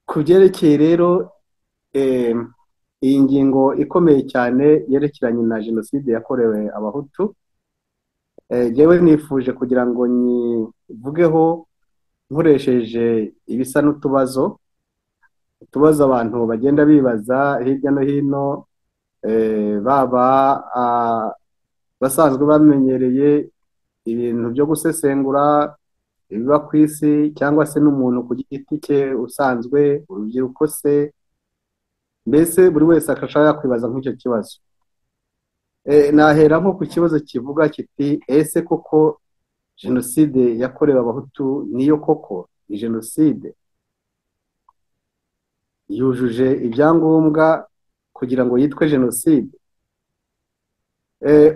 ku byerekeye rero iyi ngingo ikomeye cyane yerekeranye na jenoside yakorewe abahutu yewe nifuje kugira ngo nyivugeho nkoresheje ibisa n'utubazo utubazo abantu bagenda bibaza hirya no hino baba basanzwe bamenyereye ibintu byo gusesengura ibiba ku isi cyangwa se n'umuntu ku giti cye usanzwe urubyiruko se mbese buri wese akashaka kwibaza nk'icyo kibazo nahera nko ku kibazo kivuga kiti ese koko jenoside yakorewe abahutu niyo koko ni jenoside yujuje ibyangombwa kugira ngo yitwe jenoside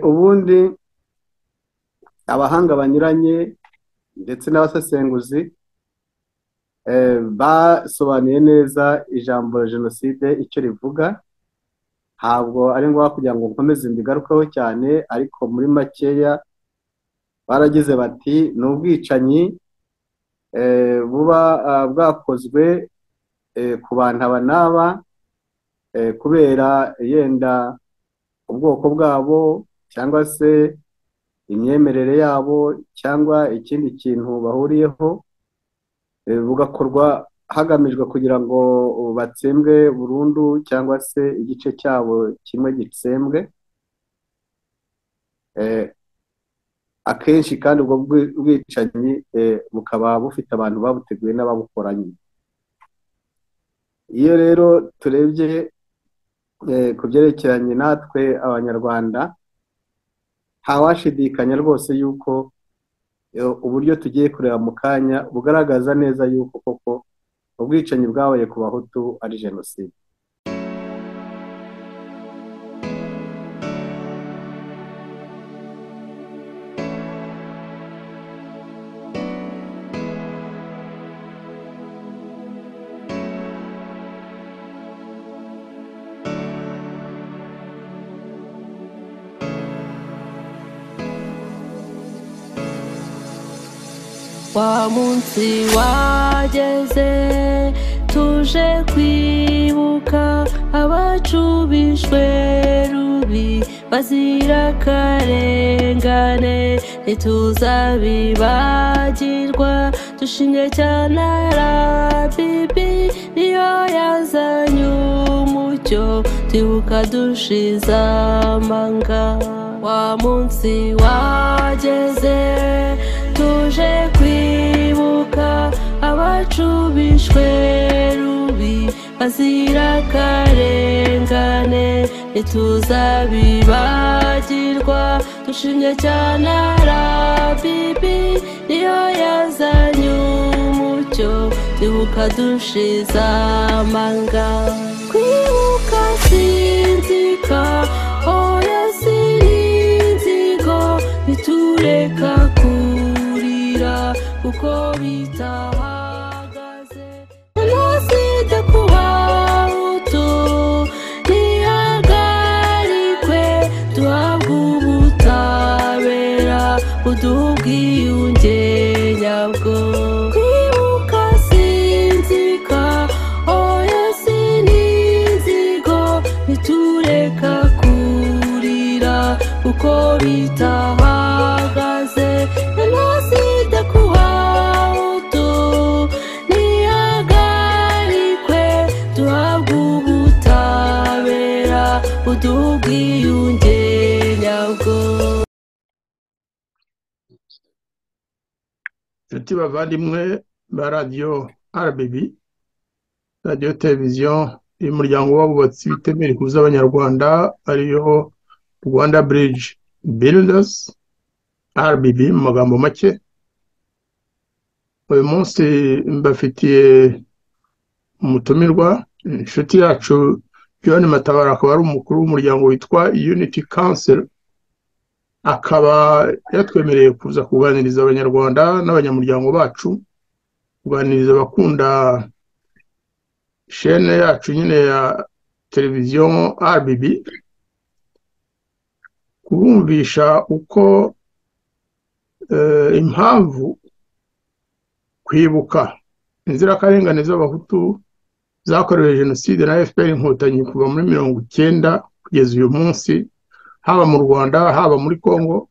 ubundi abahanga banyuranye ndetse n'abasesenguzi basobanuye neza ijambo jenoside icyo rivuga ntabwo ari ngombwa kugira ngo nkomeze mbigarukeho cyane ariko muri makeya baragize bati ni ubwicanyi buba bwakozwe ku bantu aba n'aba kubera yenda ubwoko bwabo cyangwa se imyemerere yabo cyangwa ikindi kintu bahuriyeho bugakorwa hagamijwe kugira ngo batsembwe burundu cyangwa se igice cyabo kimwe gitsembwe akenshi kandi ubwo bwicanyi bukaba bufite abantu babuteguye n'ababukoranye iyo rero turebye ku byerekeranye natwe abanyarwanda ntawashidikanya rwose yuko uburyo tugiye kureba mu kanya bugaragaza neza yuko koko ubwicanyi bwabaye ku bahutu ari jenoside wa munsi wageze tuje kwibuka abacu bishwe rubi bazira akarengane ntituzabibagirwa dushimye cyane arabibi niyo yazanye umucyo twibuka dushize amanga wa munsi wageze tuje kwibuka abacu bishwe rubi bazira akarengane ntituzabibagirwa dushimye cyane arabibi niyo yazanye umucyo twibuka dushize amanga kwibuka sinzika oya sininzigo bitureka ku kuko bitahagaze jenoside ku bahutu ntihagarikwe duhabwe ubutabera buduha ubwiyunge nyabwo kwibuka sinzika oya sininzigo ntitureka kurira kuko bitahagaze jenoside ku bahutu ntihagarikwe duhabwe ubutabera buduha ubwiyunge nyabwo inshuti bavandimwe ba radiyo rbb radiyo televiziyo y'umuryango w'abubatsi bitemera ihuza abanyarwanda ariyo rwanda bridge builders RBB mu magambo make uyu munsi mbafitiye umutumirwa inshuti yacu John Matabara akaba ari umukuru w'umuryango witwa Unity Council akaba yatwemereye kuza kuganiriza abanyarwanda n'abanyamuryango bacu kuganiriza abakunda shene yacu nyine ya televiziyo RBB kubumvisha uko impamvu kwibuka inzirakarengane z'abahutu zakorewe jenoside na fpr inkotanyi kuva muri mirongo icyenda kugeza uyu munsi haba mu rwanda haba muri congo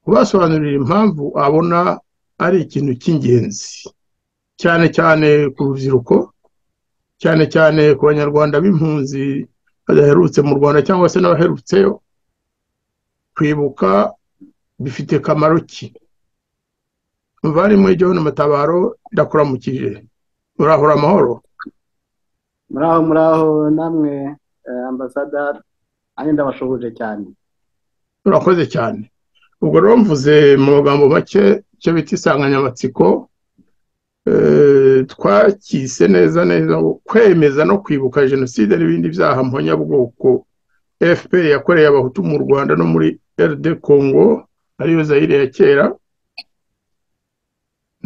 kubasobanurira impamvu abona ari ikintu cy'ingenzi cyane cyane ku rubyiruko cyane cyane ku banyarwanda b'impunzi badaherutse mu rwanda cyangwa se n'abaherutseyo kwibuka bifite kamaro ki muvandimwe John matabaro ndakuramukije urahura amahoro muraho muraho namwe eh, ambasaderi nanjye ndabashoboje cyane urakoze cyane ubwo rero mvuze mu magambo make icyo bita insanganyamatsiko eh, twakise neza neza ngo kwemeza no kwibuka jenoside n'ibindi byaha mponyabwoko fpr yakoreye abahutu mu rwanda no muri rd congo ariyo zayire ya kera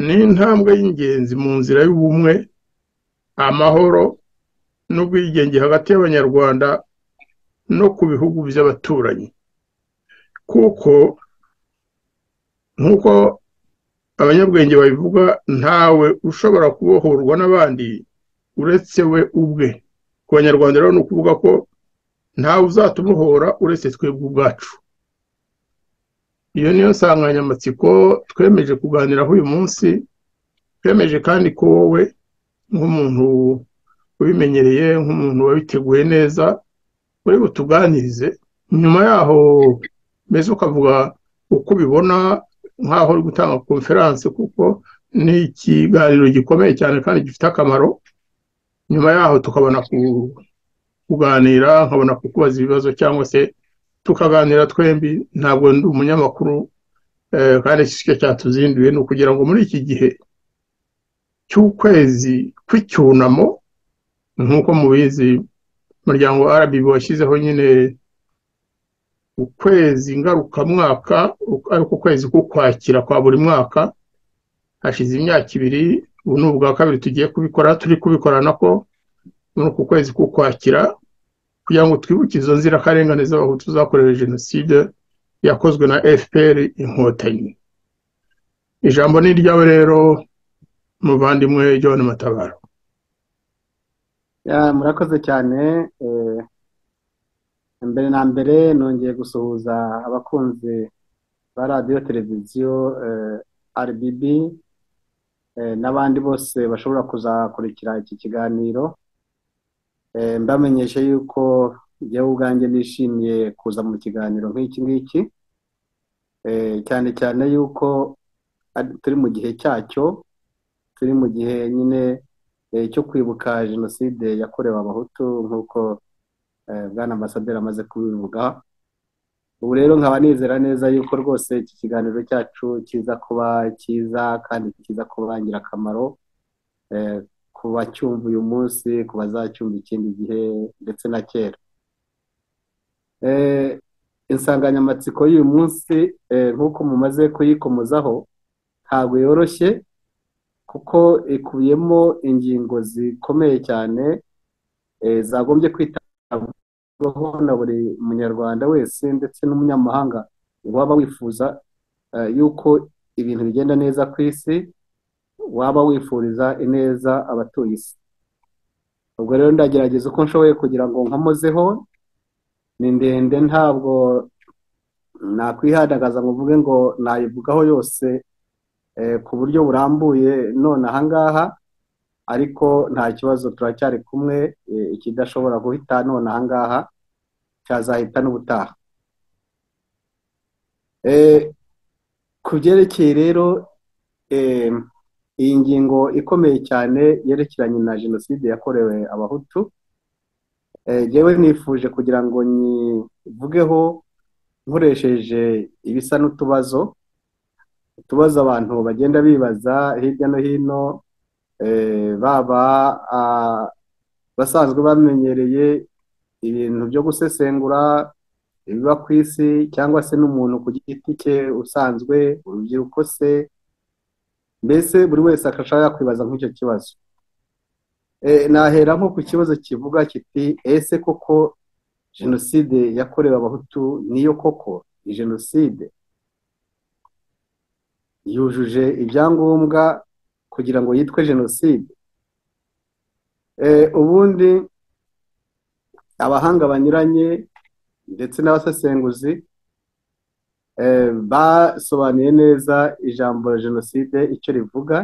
ni intambwe y'ingenzi mu nzira y'ubumwe amahoro n'ubwigenge hagati y'abanyarwanda no ku bihugu by'abaturanyi kuko nk'uko abanyabwenge babivuga ntawe ushobora kubohorwa n'abandi uretse we ubwe ku banyarwanda rero ni ukuvuga ko ntawe uzatubohora uretse twebwe ubwacu iyo niyo nsanganyamatsiko twemeje kuganiraho uyu munsi twemeje kandi ko wowe nk'umuntu ubimenyereye nk'umuntu wabiteguye neza uri butuganirize nyuma yaho mbese ukavuga uko ubibona nk'aho uri gutanga konferanse kuko ni ikiganiro gikomeye cyane kandi gifite akamaro nyuma yaho tukabona ku- kuganira nkabona kukubaza ibibazo cyangwa se tukaganira twembi ntabwo ndi umunyamakuru eh, kandi iki cyo cyatuzinduye ni ukugira ngo muri iki gihe cy'ukwezi kw'icyunamo nk'uko mubizi umuryango RBB washyizeho nyine ukwezi ngarukamwaka uku- ariko ukwezi k'ukwakira kwa buri mwaka hashize imyaka ibiri ubu ni ubwa kabiri tugiye kubikora turi kubikora nako muri uku kwezi k'ukwakira kugira ngo twibuke izo nzirakarengane z'abahutu zakorewe jenoside yakozwe na fpr inkotanyi ijambo ni iryawe rero muvandimwe john matabaro Ya, murakoze cyane eh, mbere na mbere nongeye gusuhuza abakunzi ba radiyo televiziyo eh, RBB eh, n'abandi bose bashobora kuzakurikira iki kiganiro Eh, mbamenyesha yuko jyewe ubwanjye nishimiye kuza mu kiganiro nk'iki ngiki Eh, cyane cyane yuko ari- turi mu gihe cyacyo turi mu gihe nyine eh, cyo kwibuka jenoside yakorewe abahutu nk'uko eh, bwana ambasaderi amaze kubivuga ubu rero nkaba nizera neza yuko rwose iki kiganiro cyacu kiza kuba cyiza kandi kiza kuba ingirakamaro eh, ku bacyumva uyu munsi ku bazacyumva ikindi gihe ndetse na kera Eh, insanganyamatsiko y'uyu munsi eh, nk'uko mumaze kuyikomozaho ntabwo yoroshye kuko ikubiyemo ingingo zikomeye cyane eh, zagombye kwitabwaho na buri munyarwanda wese ndetse n'umunyamahanga waba wifuza eh, yuko ibintu bigenda neza ku isi waba wifuriza ineza abatuye isi ubwo rero ndagerageza uko nshoboye kugira ngo nkomozeho ni ndende ntabwo nakwihandagaza ngo mvuge ngo nayivugaho yose eh, ku buryo burambuye none ahangaha ariko nta kibazo turacyari kumwe eh, ikidashobora guhita none ahangaha cyazahita n'ubutaha Eh, ku byerekeye rero eh, iyi ngingo ikomeye cyane yerekeranye na jenoside yakorewe abahutu Eh, jyewe nifuje kugira ngo nyivugeho nkoresheje ibisa n'utubazo utubazo abantu bagenda bibaza hirya no hino eh, baba ah, basanzwe bamenyereye ibintu byo gusesengura ibiba ku isi cyangwa se n'umuntu ku giti cye usanzwe urubyiruko se mbese buri wese akashaka kwibaza nk'icyo kibazo Eh, nahera nko ku kibazo kivuga kiti ese koko jenoside yakorewe abahutu niyo koko ni jenoside yujuje ibyangombwa kugira ngo yitwe jenoside Eh, ubundi abahanga banyuranye ndetse n'abasesenguzi eh, basobanuye neza ijambo jenoside icyo rivuga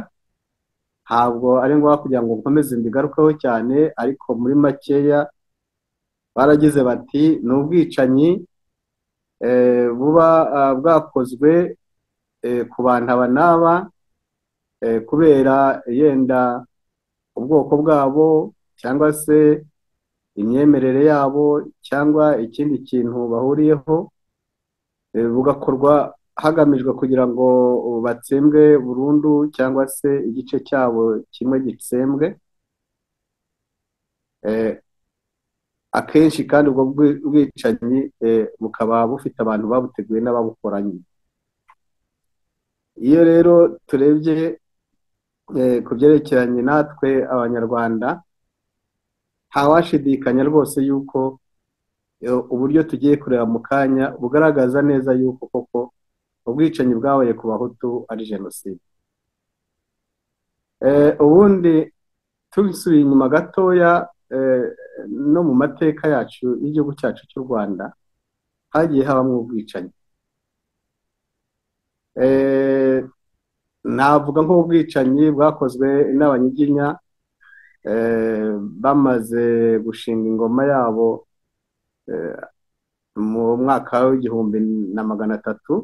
ntabwo ari ngombwa kugira ngo nkomeze mbigarukeho cyane ariko muri makeya baragize bati ni ubwicanyi eh, buba ah, bwakozwe eh, ku bantu aba n'aba eh, kubera yenda ubwoko bwabo cyangwa se imyemerere yabo cyangwa ikindi kintu bahuriyeho eh, bugakorwa hagamijwe kugira ngo batsembwe burundu cyangwa se igice cyabo kimwe gitsembwe Eh, akenshi kandi ubwo bwi- bwicanyi eh, bukaba bufite abantu babuteguye n'ababukoranye iyo rero turebye eh, ku byerekeranye natwe abanyarwanda ntawashidikanya rwose yuko eh, uburyo tugiye kureba mu kanya bugaragaza neza yuko koko ubwicanyi bwabaye ku bahutu ari jenoside Eh, ubundi tubisubiye inyuma gatoya eh, no mu mateka yacu y'igihugu cyacu cy'u rwanda hagiye habamo ubwicanyi Eh, navuga nk'ubwicanyi bwakozwe n'abanyiginya eh, bamaze gushinga ingoma yabo eh, mu mwaka w'igihumbi na magana atatu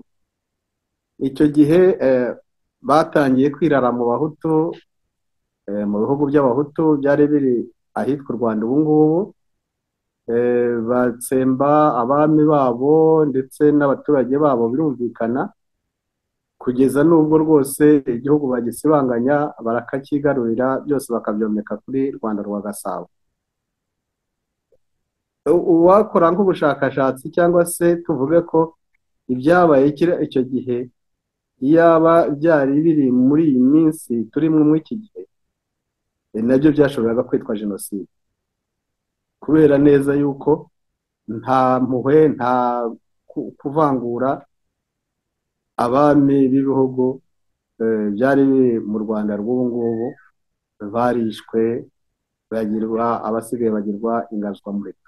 icyo gihe eh, batangiye kwirara mu bahutu eh, mu bihugu by'abahutu byari biri ahitwa u rwanda ubu ngubu eh, batsemba abami babo ndetse n'abaturage babo birumvikana kugeza n'ubwo rwose igihugu bagisibanganya barakakigarurira byose bakabyomeka kuri rwanda rwa gasabo U- uwakora nk'ubushakashatsi cyangwa se tuvuge ko ibyabaye kira- icyo gihe iyaba byari biri muri iyi minsi turimo muri iki gihe eh, nabyo byashoboraga kwitwa jenoside kubera neza yuko nta mpuhwe nta ku- kuvangura abami b'ibihugu eh, byari biri mu rwanda rw'ubu ngubu barishwe bagirwa abasigaye bagirwa ingazwamureka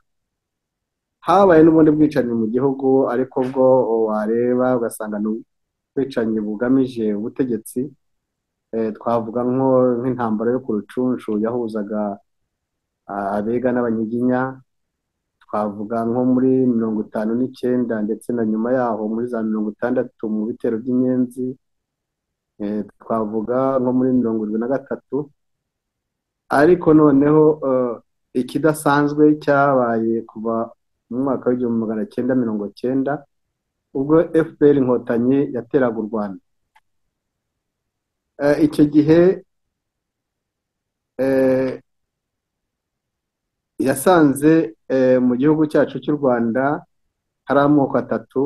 habaye n'ubundi bwicanyi mu gihugu ariko bwo wareba ugasanga ni ubwicanyi bugamije ubutegetsi Eh, twavuga nko- nk'intambara yo ku rucunshu yahuzaga ah, abega n'abanyiginya twavuga nko muri mirongo itanu n'icyenda ndetse na nyuma yaho muri za mirongo itandatu mu bitero by'inyenzi eh, twavuga nko muri mirongo irindwi na gatatu ariko noneho eh, ikidasanzwe cyabaye kuva mu mwaka w'igihumbi magana cyenda mirongo cyenda ubwo fpr inkotanyi yateraga u rwanda Eh, icyo gihe eh, yasanze eh, mu gihugu cyacu cy'u rwanda hari amoko atatu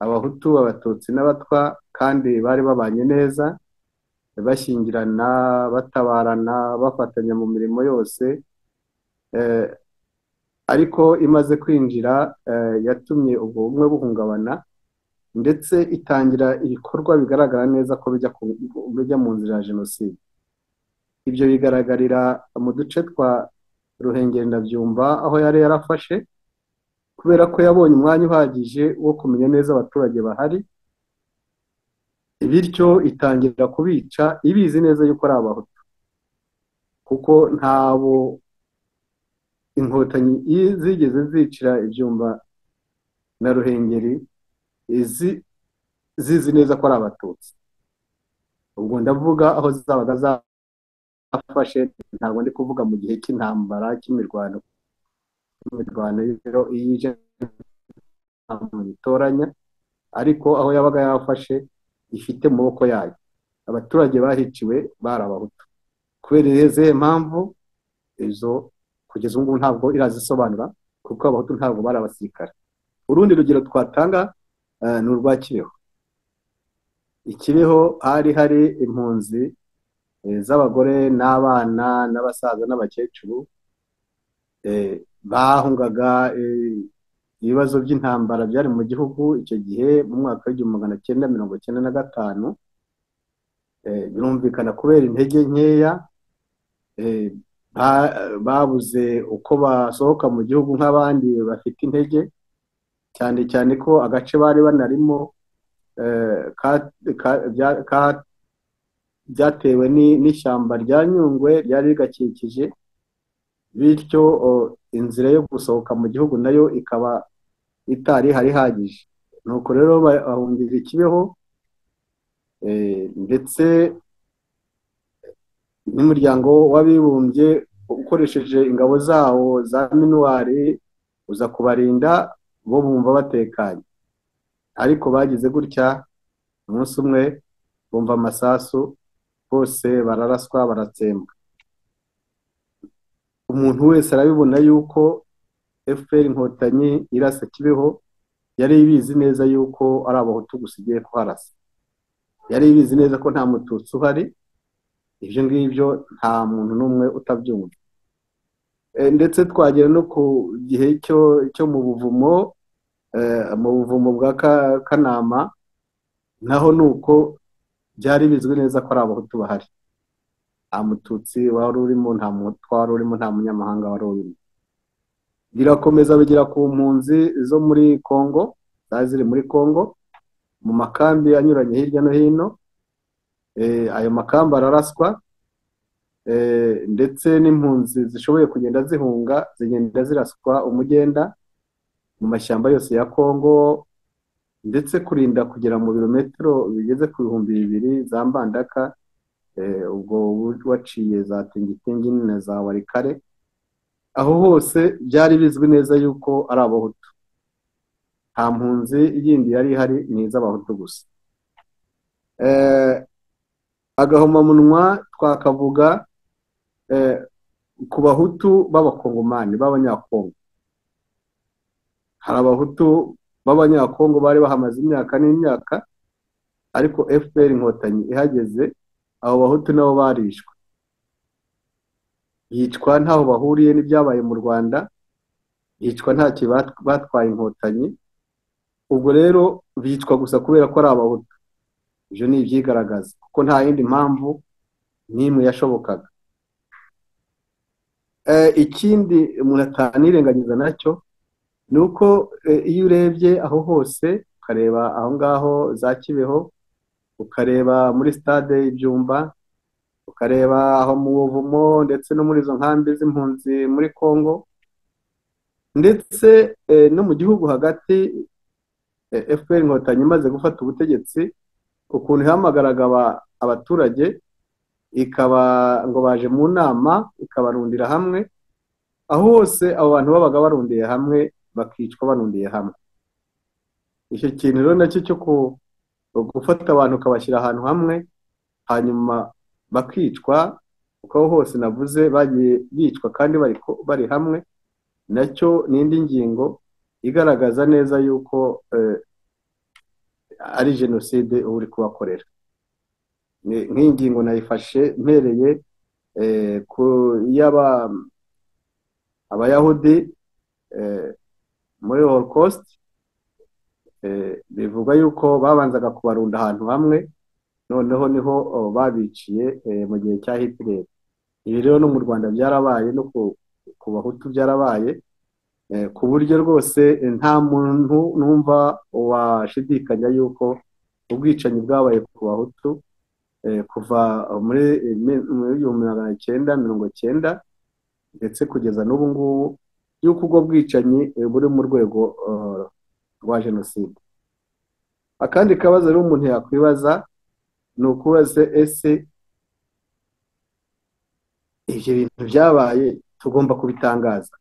abahutu abatutsi n'abatwa kandi bari babanye neza bashyingirana batabarana bafatanya mu mirimo yose eh, ariko imaze kwinjira eh, yatumye ubwo bumwe buhungabana ndetse itangira ibikorwa bigaragara neza ko bijya ku- bijya mu nzira ya jenoside ibyo bigaragarira mu duce twa ruhengeri ndabyumva aho yari yarafashe kubera ko yabonye umwanya uhagije wo kumenya neza abaturage bahari bityo itangira kubica ibizi neza yuko ari abahutu kuko ntabo inkotanyi i- zigeze zicira ibyumba na ruhengeri izi zizi neza ko ari abatutsi ubwo ndavuga aho zabaga zafashe ntabwo ndi kuvuga mu gihe cy'intambara cy'imirwano imirwano y'ijoro- y'ije ntabwo bitoranya ariko aho yabaga yafashe ifite mu maboko yayo abaturage bahiciwe bari abahutu kubera izihe mpamvu izo kugeza ubu ngubu ntabwo irazisobanura kuko abahutu ntabwo bari abasirikare urundi rugero twatanga eh, ni urwa kibeho ikibeho hari hari impunzi eh, z'abagore n'abana n'abasaza n'abakecuru eh, bahungaga eh, ibibazo by'intambara byari mu gihugu icyo gihe mu mwaka w'igihumbi magana cyenda mirongo cyenda na gatanu eh, birumvikana kubera intege nkeya eh, nta- babuze uko basohoka mu gihugu nk'abandi bafite intege cyane cyane ko agace bari banarimo eh, ka- ka- bya- ka- byatewe ni- n'ishyamba rya nyungwe ryari rigakikije bityo o, inzira yo gusohoka mu gihugu nayo ikaba itari ihari ihagije nuko rero bahungiza ikibeho eh, ndetse n'umuryango w'abibumbye ukoresheje ingabo zawo za minuwari uza kubarinda bo bumva batekanye ariko bagize gutya umunsi umwe bumva amasasu bose bararaswa baratsembwa umuntu wese arabibona yuko fpr inkotanyi irasa kibeho yari ibizi neza yuko ari abahutu gusa igiye kuharasa yari ibizi neza ko nta mututsi uhari ibyo ngibyo nta muntu n'umwe utabyumva E, ndetse twagera no ku gihe cyo cyo mu buvumo eh, mu buvumo bwa Ka- kanama naho ni uko byari bizwi neza ko ari abahutu bahari nta mututsi wari urimo nta mutwa wari urimo nta munyamahanga wari urimo birakomeza bigera ku mpunzi zo muri kongo zari ziri muri kongo mu makambi anyuranye hirya no hino Eh, ayo makamba araraswa Eh, ndetse n'impunzi zishoboye kugenda zihunga zigenda ziraswa umugenda mu mashyamba yose ya Kongo ndetse kurinda kugera mu birometero bigeze ku bihumbi bibiri za Mbandaka eh, ubwo waciye za Tingitingi na za Warikare aho hose byari bizwi neza yuko ari abahutu nta mpunzi yindi yari ihari ni iz'abahutu gusa Eh, agahomamunwa twakavuga eh, ku bahutu b'abakongomani b'abanyakongo hari abahutu b'abanyakongo bari bahamaze imyaka n'imyaka ariko fpr inkotanyi ihageze abo bahutu nabo barishwe yicwa ntaho bahuriye n'ibyabaye mu rwanda yicwa ntacyo bat- batwaye inkotanyi ubwo rero bicwa gusa kubera ko ari abahutu ibyo ni ibyigaragaza kuko nta yindi mpamvu n'imwe yashobokaga Eh, ikindi umuntu atanirengagiza nacyo ni uko eh, iyo urebye aho hose ukareba aho ngaho za kibeho ukareba muri stade ibyumba ukareba aho mu buvumo ndetse no muri izo nkambi z'impunzi muri congo ndetse eh, no mu gihugu hagati eh, fpr inkotanyi imaze gufata ubutegetsi ukuntu ihamagaraga aba- abaturage ikaba ngo baje mu nama ikabarundira hamwe aho hose abo bantu babaga barundiye hamwe bakicwa barundiye hamwe icyo kintu rero nacyo cyo ku- gufata abantu ukabashyira ahantu hamwe hanyuma bakicwa kuko aho hose navuze bagiye bicwa kandi bari ko- bari hamwe nacyo ni indi ngingo igaragaza neza yuko eh, ari jenoside uba uri kubakorera Ni- nk'iyi ngingo nayifashe mpereye eh, ku y'aba- abayahudi eh, muri holocaust eh, bivuga yuko babanzaga kubarunda ahantu hamwe noneho niho oh, babiciye eh, mu gihe cya hitler ibi rero no mu rwanda byarabaye no ku, ku bahutu byarabaye eh, ku buryo rwose eh, nta muntu numva washidikanya yuko ubwicanyi bwabaye ku bahutu eh, kuva muri eh, mi- muri igihumbi magana cyenda mirongo cyenda ndetse kugeza n'ubu ngubu y'uko ubwo bwicanyi eh, buri mu rwego eh, rwa jenoside akandi kabazo rero umuntu yakwibaza ni ukubaza ese ibyo bintu byabaye tugomba kubitangaza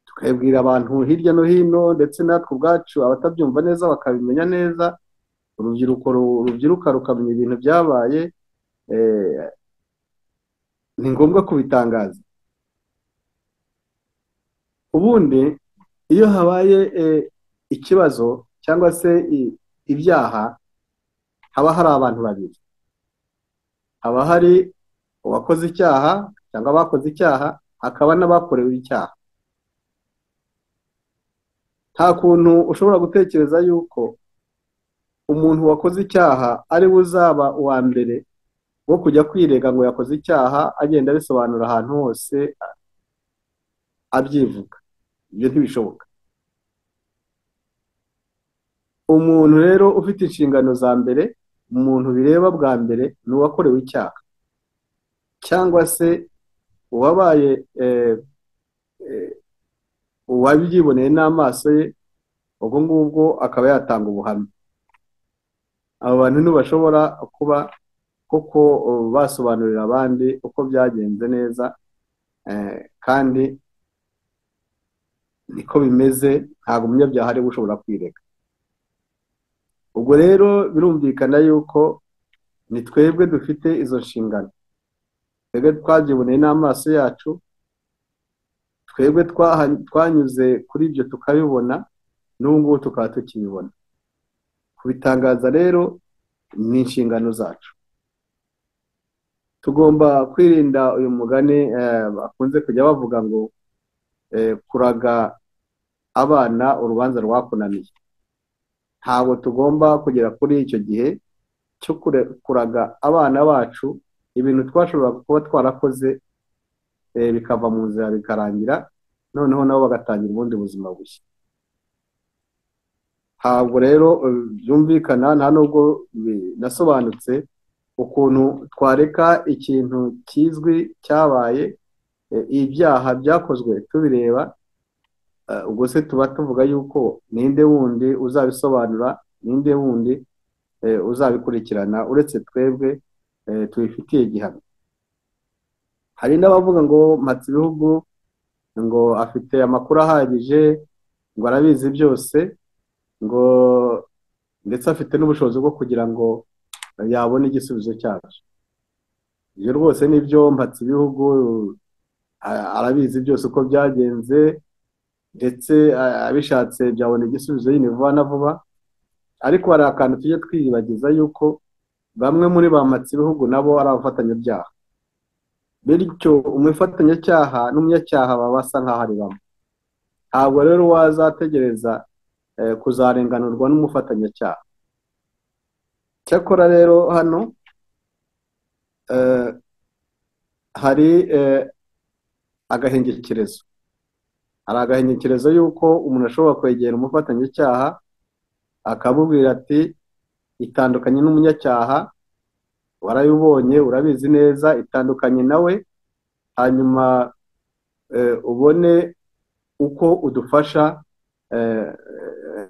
tukabibwira abantu hirya no hino ndetse natwe ubwacu abatabyumva neza bakabimenya neza urubyiruko ru- rubyiruka rukamenya ibintu byabaye eh, ni ngombwa kubitangaza ubundi iyo habaye eh, ikibazo cyangwa se i- ibyaha haba hari abantu babiri haba hari uwakoze icyaha cyangwa abakoze icyaha hakaba n'abakorewe icyaha nta kuntu ushobora gutekereza yuko umuntu wakoze icyaha ari we uzaba uwa mbere wo kujya kwirega ngo yakoze icyaha agenda abisobanura ahantu hose a- abyivuga ibyo ntibishoboka umuntu rero ufite inshingano za mbere umuntu bireba bwa mbere ni uwakorewe icyaha cyangwa se uwabaye eh, eh, uwabyiboneye n'amaso ye ubwo ngubwo akaba yatanga ubuhamya abo bantu ntibashobora kuba kuko uh, basobanurira abandi uko byagenze neza eh, kandi niko bimeze ntabwo umunyabyaha ari we ushobora kwireka ubwo rero birumvikana yuko ni twebwe dufite izo nshingano twebwe twabyiboneye n'amaso yacu twebwe twaha- twanyuze kuri ibyo tukabibona n'ubu ngubu tukaba tukibibona kubitangaza rero ni inshingano zacu tugomba kwirinda uyu mugani eh, bakunze kujya bavuga ngo eh, kuraga abana urubanza rwakunaniye ntabwo tugomba kugera kuri icyo gihe cyo kure- kuraga abana bacu ibintu twashoboraga kuba twarakoze eh, bikava mu nzira bikarangira noneho nabo bagatangira ubundi buzima bushya ntabwo rero eh, byumvikana nta nubwo binasobanutse ukuntu twareka ikintu kizwi cyabaye eh, ibyaha byakozwe tubireba eh, ubwo se tuba tuvuga yuko ninde wundi uzabisobanura ninde wundi eh, uzabikurikirana uretse twebwe eh, tubifitiye igihano hari n'abavuga ngo mpatse ibihugu ngo afite amakuru ahagije ngo arabizi byose ngo ndetse afite n'ubushobozi bwo kugira ngo yabona igisubizo cyacu ibyo rwose nibyo mpatse ibihugu a- arabizi byose uko byagenze ndetse a- abishatse byabona igisubizo nyine vuba na vuba ariko hari akantu tujye twiyibagiza yuko bamwe muri ba mpatse ibihugu nabo ari abafatanyabyaha bityo umufatanyacyaha n'umunyacyaha baba basa nk'aho ari bamwe ntabwo rero wazategereza eh, kuzarenganurwa n'umufatanyacyaha cyakora rero hano eh, hari eh, agahengekerezo hari agahengekerezo y'uko umuntu ashobora kwegera umufatanyacyaha akamubwira ati itandukanye n'umunyacyaha warayibonye urabizi neza itandukanye nawe hanyuma eh, ubone uko udufasha eh,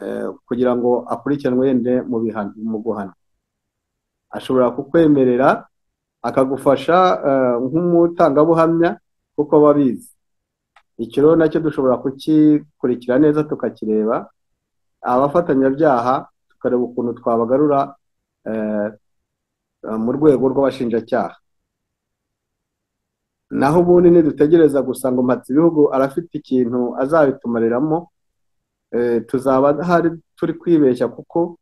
eh, kugira ngo akurikiranwe yende mu bihano mu guhana ashobora kukwemerera akagufasha eh, nk'umutangabuhamya kuko aba abizi icyo rero nacyo dushobora kukikurikira neza tukakireba abafatanyabyaha tukareba ukuntu twabagarura eh, mu rwego rw'abashinjacyaha naho ubundi nidutegereza gusa ngo mpatse ibihugu arafite ikintu azabitumariramo eh, tuzaba hari turi kwibeshya kuko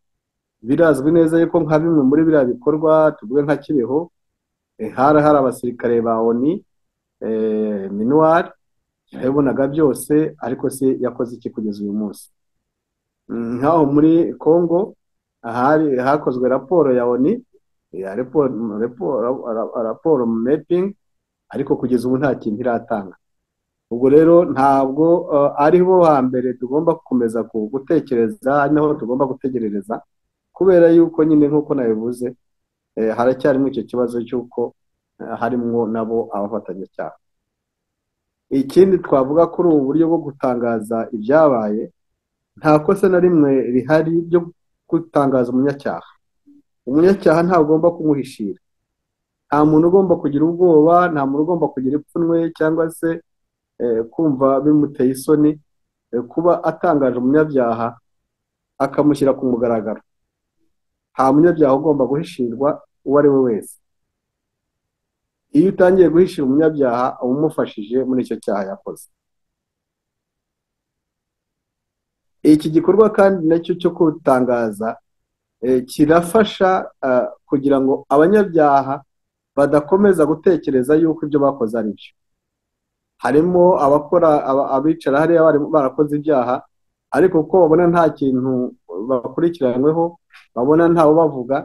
birazwi neza yuko nka bimwe muri biriya bikorwa tuvuge nka kibeho eh, hari hari abasirikare ba oni eh, minuwari yabibonaga byose ariko se yakoze iki kugeza uyu munsi Mm, nk'aho muri congo ahari hakozwe raporo ya oni ya raporo raporo- ra- raporo mepingi ariko kugeza ubu nta kintu iratanga ubwo rero ntabwo eh, ari bo hambere tugomba gukomeza ku- gutekereza ari naho tugomba gutegerereza kubera yuko nyine nk'uko nabivuze eh, haracyarimo icyo kibazo cy'uko eh, harimwo nabo abafatanyacyaha ikindi twavuga kuri ubu buryo bwo gutangaza ibyabaye nta kosa na rimwe rihari ryo gutangaza umunyacyaha umunyacyaha ntagomba kumuhishira nta muntu ugomba kugira ubwoba nta muntu ugomba kugira ipfunwe cyangwa se eh, kumva bimuteye isoni eh, kuba atangaje umunyabyaha akamushyira ku mugaragaro nta munyabyaha ugomba guhishirwa uwo ari we wese iyo utangiye guhishira umunyabyaha uba umufashije muri icyo cyaha yakoze iki gikorwa kandi nacyo cyo kutangaza eh, kirafasha ah, kugira ngo abanyabyaha badakomeza gutekereza yuko ibyo bakoze ari byo harimo abakora aba- abicara hariya bari barakoze ibyaha ariko kuko babona nta kintu bakurikiranyweho babona ntawe bavuga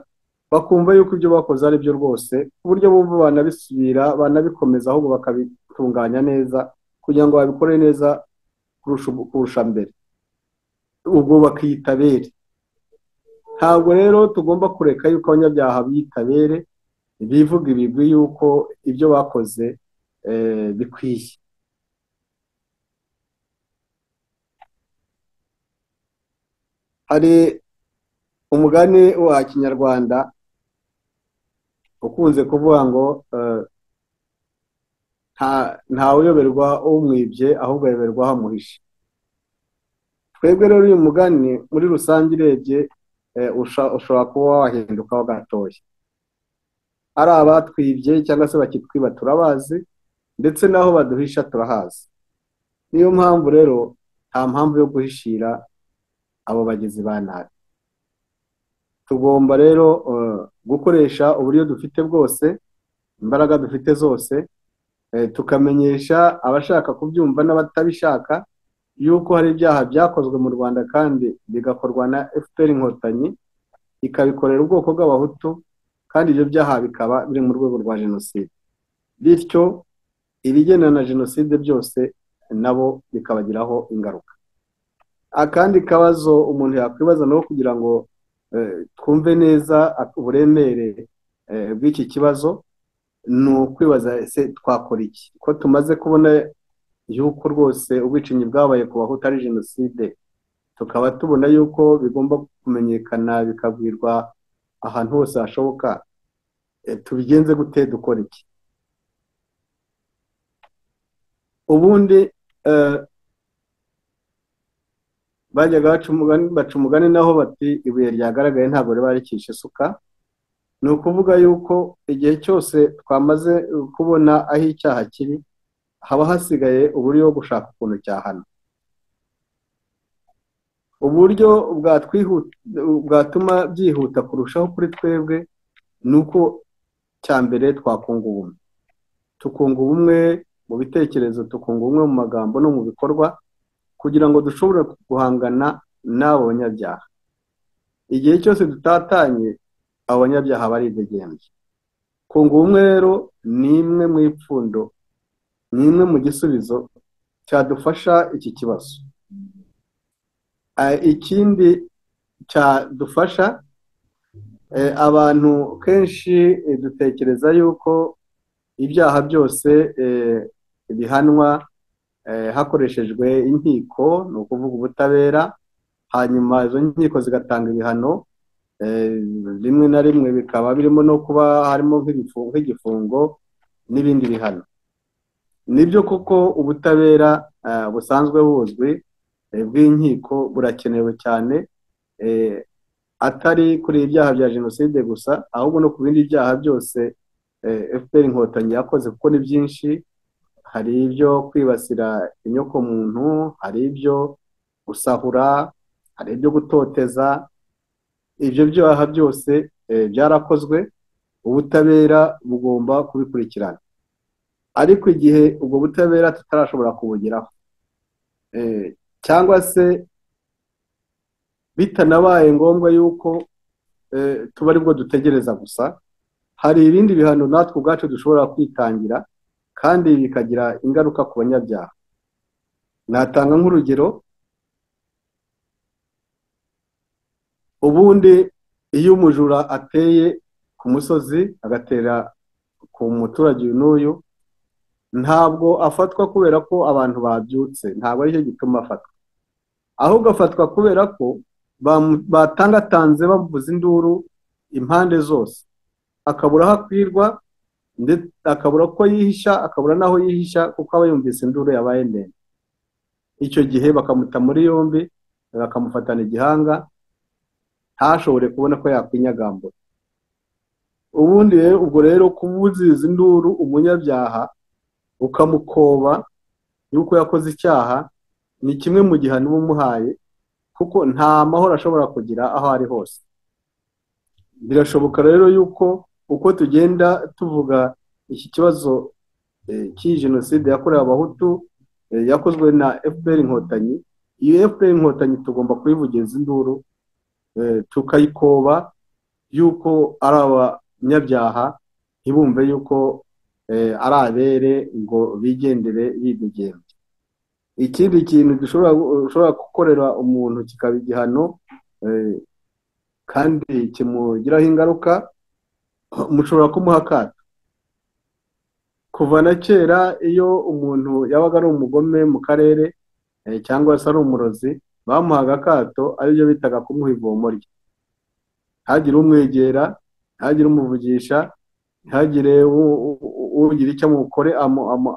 bakumva yuko ibyo bakoze ari byo rwose ku buryo bumva banabisubira banabikomeza ahubwo bakabitunganya neza kugira ngo babikore neza kurusha ubu- kurusha mbere ubwo bakiyitabere ntabwo rero tugomba kureka yuko abanyabyaha biyitabere bivuga ibigwi yuko ibyo bakoze eh, bikwiye hari umugani wa kinyarwanda ukunze kuvuga ngo eh, nta- ntawuyoberwa umwibye ahubwo ayoberwa aho amuhishe twebwe rero uyu mugani muri rusange urebye eh, usha- ushobora kuba wahindukaho gatoya ari abatwibye cyangwa se bakitwiba turabazi ndetse n'aho baduhisha turahazi niyo mpamvu rero nta mpamvu yo guhishira abo bagizi ba nabi tugomba rero eh, gukoresha uburyo dufite bwose imbaraga dufite zose eh, tukamenyesha abashaka kubyumva n'abatabishaka yuko hari ibyaha byakozwe mu rwanda kandi bigakorwa na fpr inkotanyi ikabikorera ubwoko bw'abahutu kandi ibyo byaha bikaba biri mu rwego rwa jenoside bityo ibigendana na jenoside byose nabo bikabagiraho ingaruka akandi kabazo umuntu yakwibaza nawe kugira ngo eh, twumve neza uburemere eh, bw'iki kibazo ni ukwibaza ese twakora iki ko tumaze kubona yuko rwose ubwicanyi bwabaye ku bahutu ari jenoside tukaba tubona yuko bigomba kumenyekana bikabwirwa ahantu hose hashoboka eh, tubigenze gute dukora iki ubundi eh, bajyaga baca umugani baca umugani naho bati ibuye ryagaragaye ntabwo riba ricisha isuka ni ukuvuga yuko igihe cyose twamaze eh, kubona aho icyaha kiri haba hasigaye uburyo bwo gushaka ukuntu cyahana uburyo bwatwihu- bwatuma byihuta kurushaho kuri twebwe ni uko cya mbere twakunga ubumwe tukunga ubumwe mu bitekerezo tukunga ubumwe mu magambo no mu bikorwa kugira ngo dushobore guhangana n'abo banyabyaha igihe cyose dutatanye abo banyabyaha baridegembye kunga ubumwe rero ni imwe mu ipfundo ni imwe mu gisubizo cyadufasha iki kibazo Eh, ikindi cyadufasha eh, abantu kenshi eh, dutekereza yuko ibyaha byose eh, bihanwa eh, hakoreshejwe inkiko ni ukuvuga ubutabera hanyuma izo nkiko zigatanga ibihano eh, rimwe na rimwe bikaba birimo no kuba harimo nk'ibifu- nk'igifungo n'ibindi bihano nibyo koko ubutabera eh, busanzwe buzwi eh, bw'inkiko burakenewe cyane eh, atari kuri ibyaha bya jenoside gusa ahubwo no ku bindi byaha byose eh, fpr inkotanyi yakoze kuko ni byinshi hari ibyo kwibasira inyokomuntu hari ibyo gusahura hari ibyo gutoteza ibyo byaha byose eh, byarakozwe ubutabera bugomba kubikurikirana ariko igihe ubwo butabera tutarashobora kubugeraho Eh, cyangwa se bitanabaye ngombwa yuko eh, tuba aribwo dutegereza gusa hari ibindi bihano natwe ubwacu dushobora kwitangira kandi bikagira ingaruka ku banyabyaha natanga nk'urugero ubundi iyo umujura ateye ku musozi agatera ku muturage uyu n'uyu ntabwo afatwa kubera ko abantu babyutse ntabwo aricyo gituma afatwa ahubwo afatwa kubera ko bamu- batangatanze bavuza induru impande zose akabura aho akwirwa ndetse akabura ko yihisha akabura n'aho yihisha kuko aba yumvise induru yabaye ndende icyo gihe bakamuta muri yombi bakamufatana igihanga ntashobore kubona ko yakwinyagambura ubundi rero ubwo rero kubuziza induru umunyabyaha ukamukoba yuko yakoze icyaha ni kimwe mu gihano uba umuhaye kuko nta mahoro ashobora kugira aho ari hose birashoboka rero yuko uko tugenda tuvuga iki kibazo eh, cy'iyi jenoside yakorewe abahutu eh, yakozwe na fpr inkotanyi iyo fpr inkotanyi tugomba kuyivugiza induru eh, tukayikoba y'uko ari abanyabyaha ntibumve y'uko eh, ari abere ngo bigendere bibigenza ikindi kintu dushobora ushobora gukorera umuntu kikaba igihano eh, kandi kimugiraho ingaruka mushobora kumuha akato kuva na kera iyo umuntu yabaga ari umugome mu karere eh, cyangwa se ari umurozi bamuhaga akato aribyo bitaga kumuha ivomo rye ntihagire umwegera ntihagire umuvugisha ntihagire ugira icyo amukore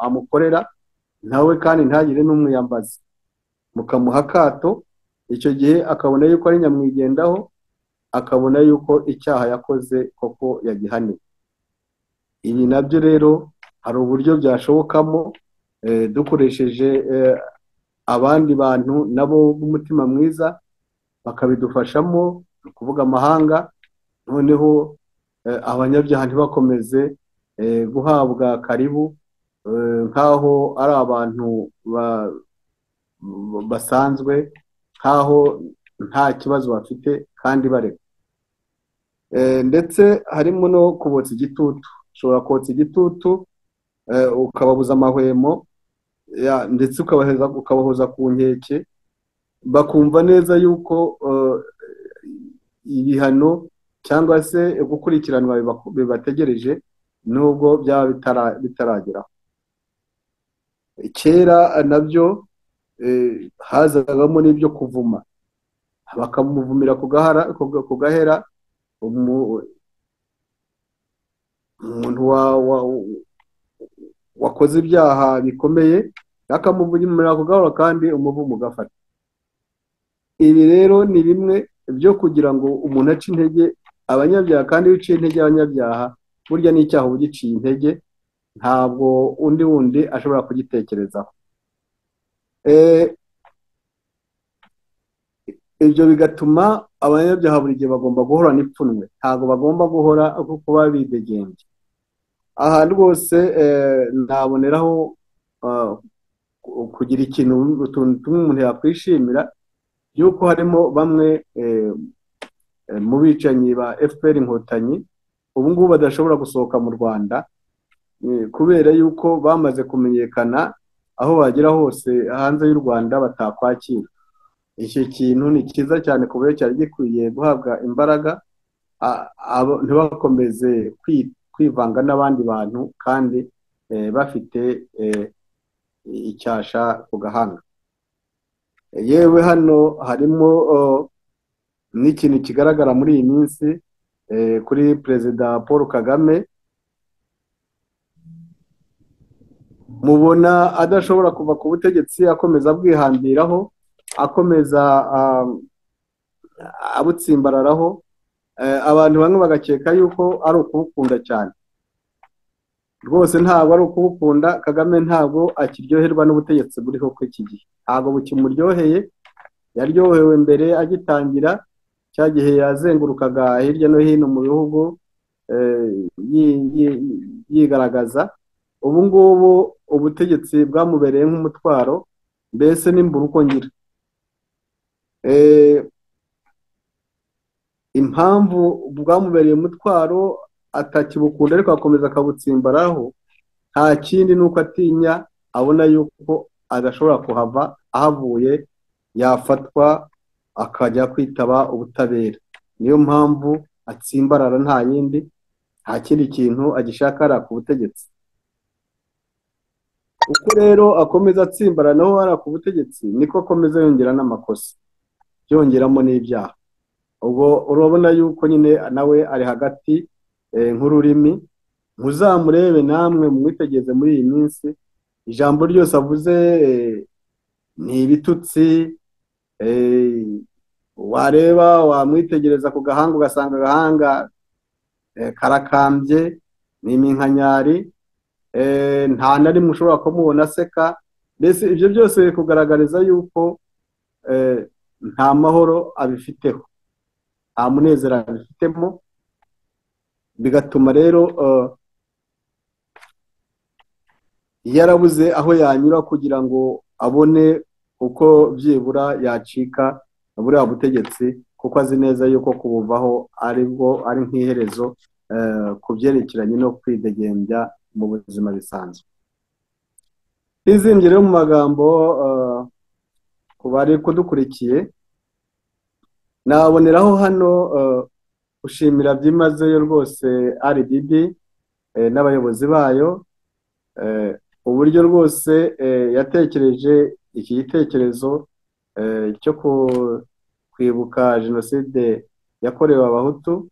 amukorera nawe kandi ntihagire n'umwiyambazi mukamuha akato icyo gihe akabona yuko ari nyamwigendaho akabona yuko icyaha yakoze koko yagihaniwe ibi nabyo rero hari uburyo byashobokamo dukoresheje abandi bantu nabo b'umutima mwiza bakabidufashamo ni ukuvuga amahanga noneho abanyabyaha ntibakomeze guhabwa karibu nk'aho ari abantu basanzwe nk'aho nta kibazo bafite kandi bareka ndetse harimo no kubotsa igitutu ushobora kotsa igitutu ukababuza amahwemo ndetse ukabahoza ku nkeke bakumva neza yuko ibihano cyangwa se gukurikiranwa bibategereje nubwo byaba bitarageraho kera nabyo hazagamo n'ibyo kuvuma bakamuvumira ku gahera umuntu wakoze ibyaha bikomeye akamuvumira ku gahora kandi umuvumo ugafata ibi rero ni bimwe byo kugira ngo umuntu ace intege abanyabyaha kandi iyo uciye intege abanyabyaha burya n'icyaha uba ugiciye intege ntabwo undi wundi ashobora kugitekerezaho ibyo bigatuma abanyabyaha buri gihe bagomba guhora n'ipfunwe ntabwo bagomba guhora kuba bidegembye aha rwose ntaboneraho kugira ikintu utuntu tumwe umuntu yakwishimira yuko harimo bamwe mu bicanyi ba fpr inkotanyi ubu ngubu badashobora gusohoka mu rwanda kubera yuko bamaze kumenyekana aho bagera hose hanze y'u rwanda batakwakira iki kintu ni cyiza cyane ku buryo cyari gikwiye guhabwa imbaraga ntibakomeze kwivanga n'abandi bantu kandi bafite icyasha ku gahanga yewe hano harimo n'ikintu kigaragara muri iyi minsi kuri perezida paul kagame mubona adashobora kuva ku butegetsi akomeza abwihambiraho akomeza abutsimbararaho abantu bamwe bagakeka yuko ari ukubukunda cyane rwose ntabwo ari ukubukunda kagame ntabwo akiryoherwa n'ubutegetsi buriho kuri iki gihe ntabwo bukimuryoheye yaryohewe mbere agitangira cya gihe yazengurukaga hirya no hino mu bihugu yigaragaza ubu ngubu ubutegetsi bwamubereye nk'umutwaro mbese n'imbura uko ngira impamvu bwamubereye umutwaro atakibukunda ariko akomeza akabutsimbaraho nta kindi ni uko atinya abona yuko adashobora kuhava ahavuye yafatwa akajya kwitaba ubutabera niyo mpamvu atsimbarara nta yindi nta kindi kintu agishakara ku butegetsi uko rero akomeza atsimbara naho hariya ku butegetsi niko akomeza yongera n'amakosa yongeramo n'ibyaha ubwo urabona yuko nyine nawe ari hagati nk'ururimi muzamurebe namwe mwitegereze muri iyi minsi ijambo ryose avuze ni ibitutsi wareba wamwitegereza ku gahanga ugasanga agahanga karakambye ni iminkanyari nta na rimwe ushobora kumubona aseka mbese ibyo byose biri kugaragariza yuko nta mahoro abifiteho nta munezero abifitemo bigatuma rero yarabuze aho yanyura kugira ngo abone uko byibura yacika buriya butegetsi kuko azi neza yuko kubuvaho ari bwo ari nk'iherezo eh, ku byerekeranye no kwidegembya mu buzima bisanzwe izingiro mu magambo eh, ku bari kudukurikiye naboneraho hano eh, gushimira byimazeyo rwose RDB eh, n'abayobozi bayo eh, uburyo rwose eh, yatekereje iki gitekerezo eh, cyo ku- kwibuka jenoside yakorewe abahutu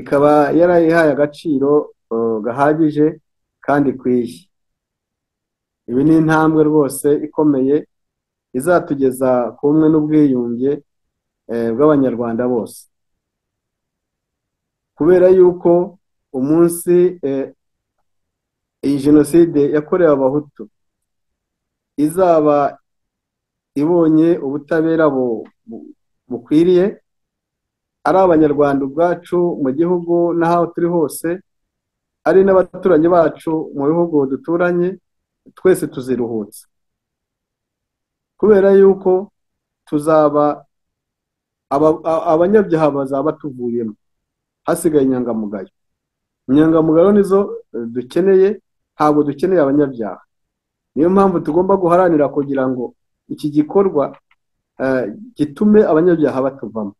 ikaba yarayihaye agaciro eh, gahagije kandi ikwiye ibi ni intambwe rwose ikomeye izatugeza ku bumwe n'ubwiyunge eh, bw'abanyarwanda bose kubera yuko umunsi eh, iyi jenoside yakorewe abahutu izaba ibonye ubutabera bu- bu- bukwiriye ari abanyarwanda ubwacu mu gihugu n'aho turi hose ari n'abaturanyi bacu mu bihugu duturanye twese tuziruhutsa kubera yuko tuzaba aba- a- abanyabyaha bazaba tuvuyemo hasigaye inyangamugayo inyangamugayo nizo eh, dukeneye ntabwo dukeneye abanyabyaha niyo mpamvu tugomba guharanira kugira ngo iki gikorwa eh, gitume abanyabyaha batuvamo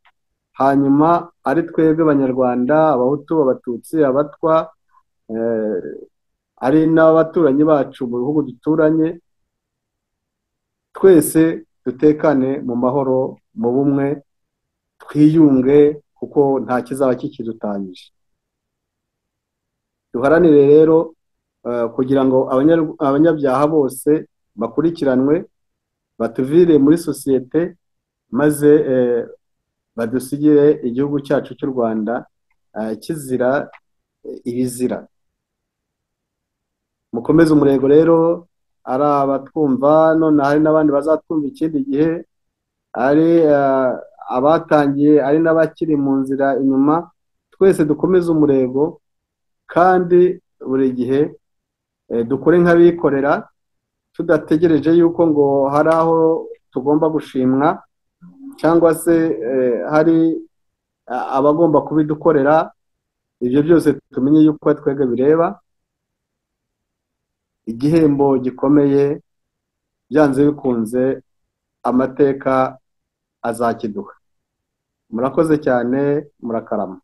hanyuma ari twebwe abanyarwanda abahutu abatutsi abatwa eh, ari n'abaturanyi bacu mu bihugu duturanye twese dutekane mu mahoro mu bumwe twiyunge kuko nta kizaba kikidutanyije duharanire rero eh, kugira ngo abanya- abanyabyaha bose bakurikiranwe batuvire muri sosiyete maze eh, badusigire igihugu cyacu cy'u rwanda eh, kizira eh, ibizira mukomeze umurego rero ari abatwumva none hari n'abandi bazatwumva ikindi gihe ari eh, abatangiye ari n'abakiri mu nzira inyuma twese dukomeze umurego kandi buri gihe eh, dukore nk'abikorera tudategereje yuko ngo hari aho tugomba gushimwa cyangwa se eh, hari eh, abagomba kubidukorera ibyo byose tumenye yuko ari twebwe bireba igihembo gikomeye byanze bikunze amateka azakiduha murakoze cyane murakarama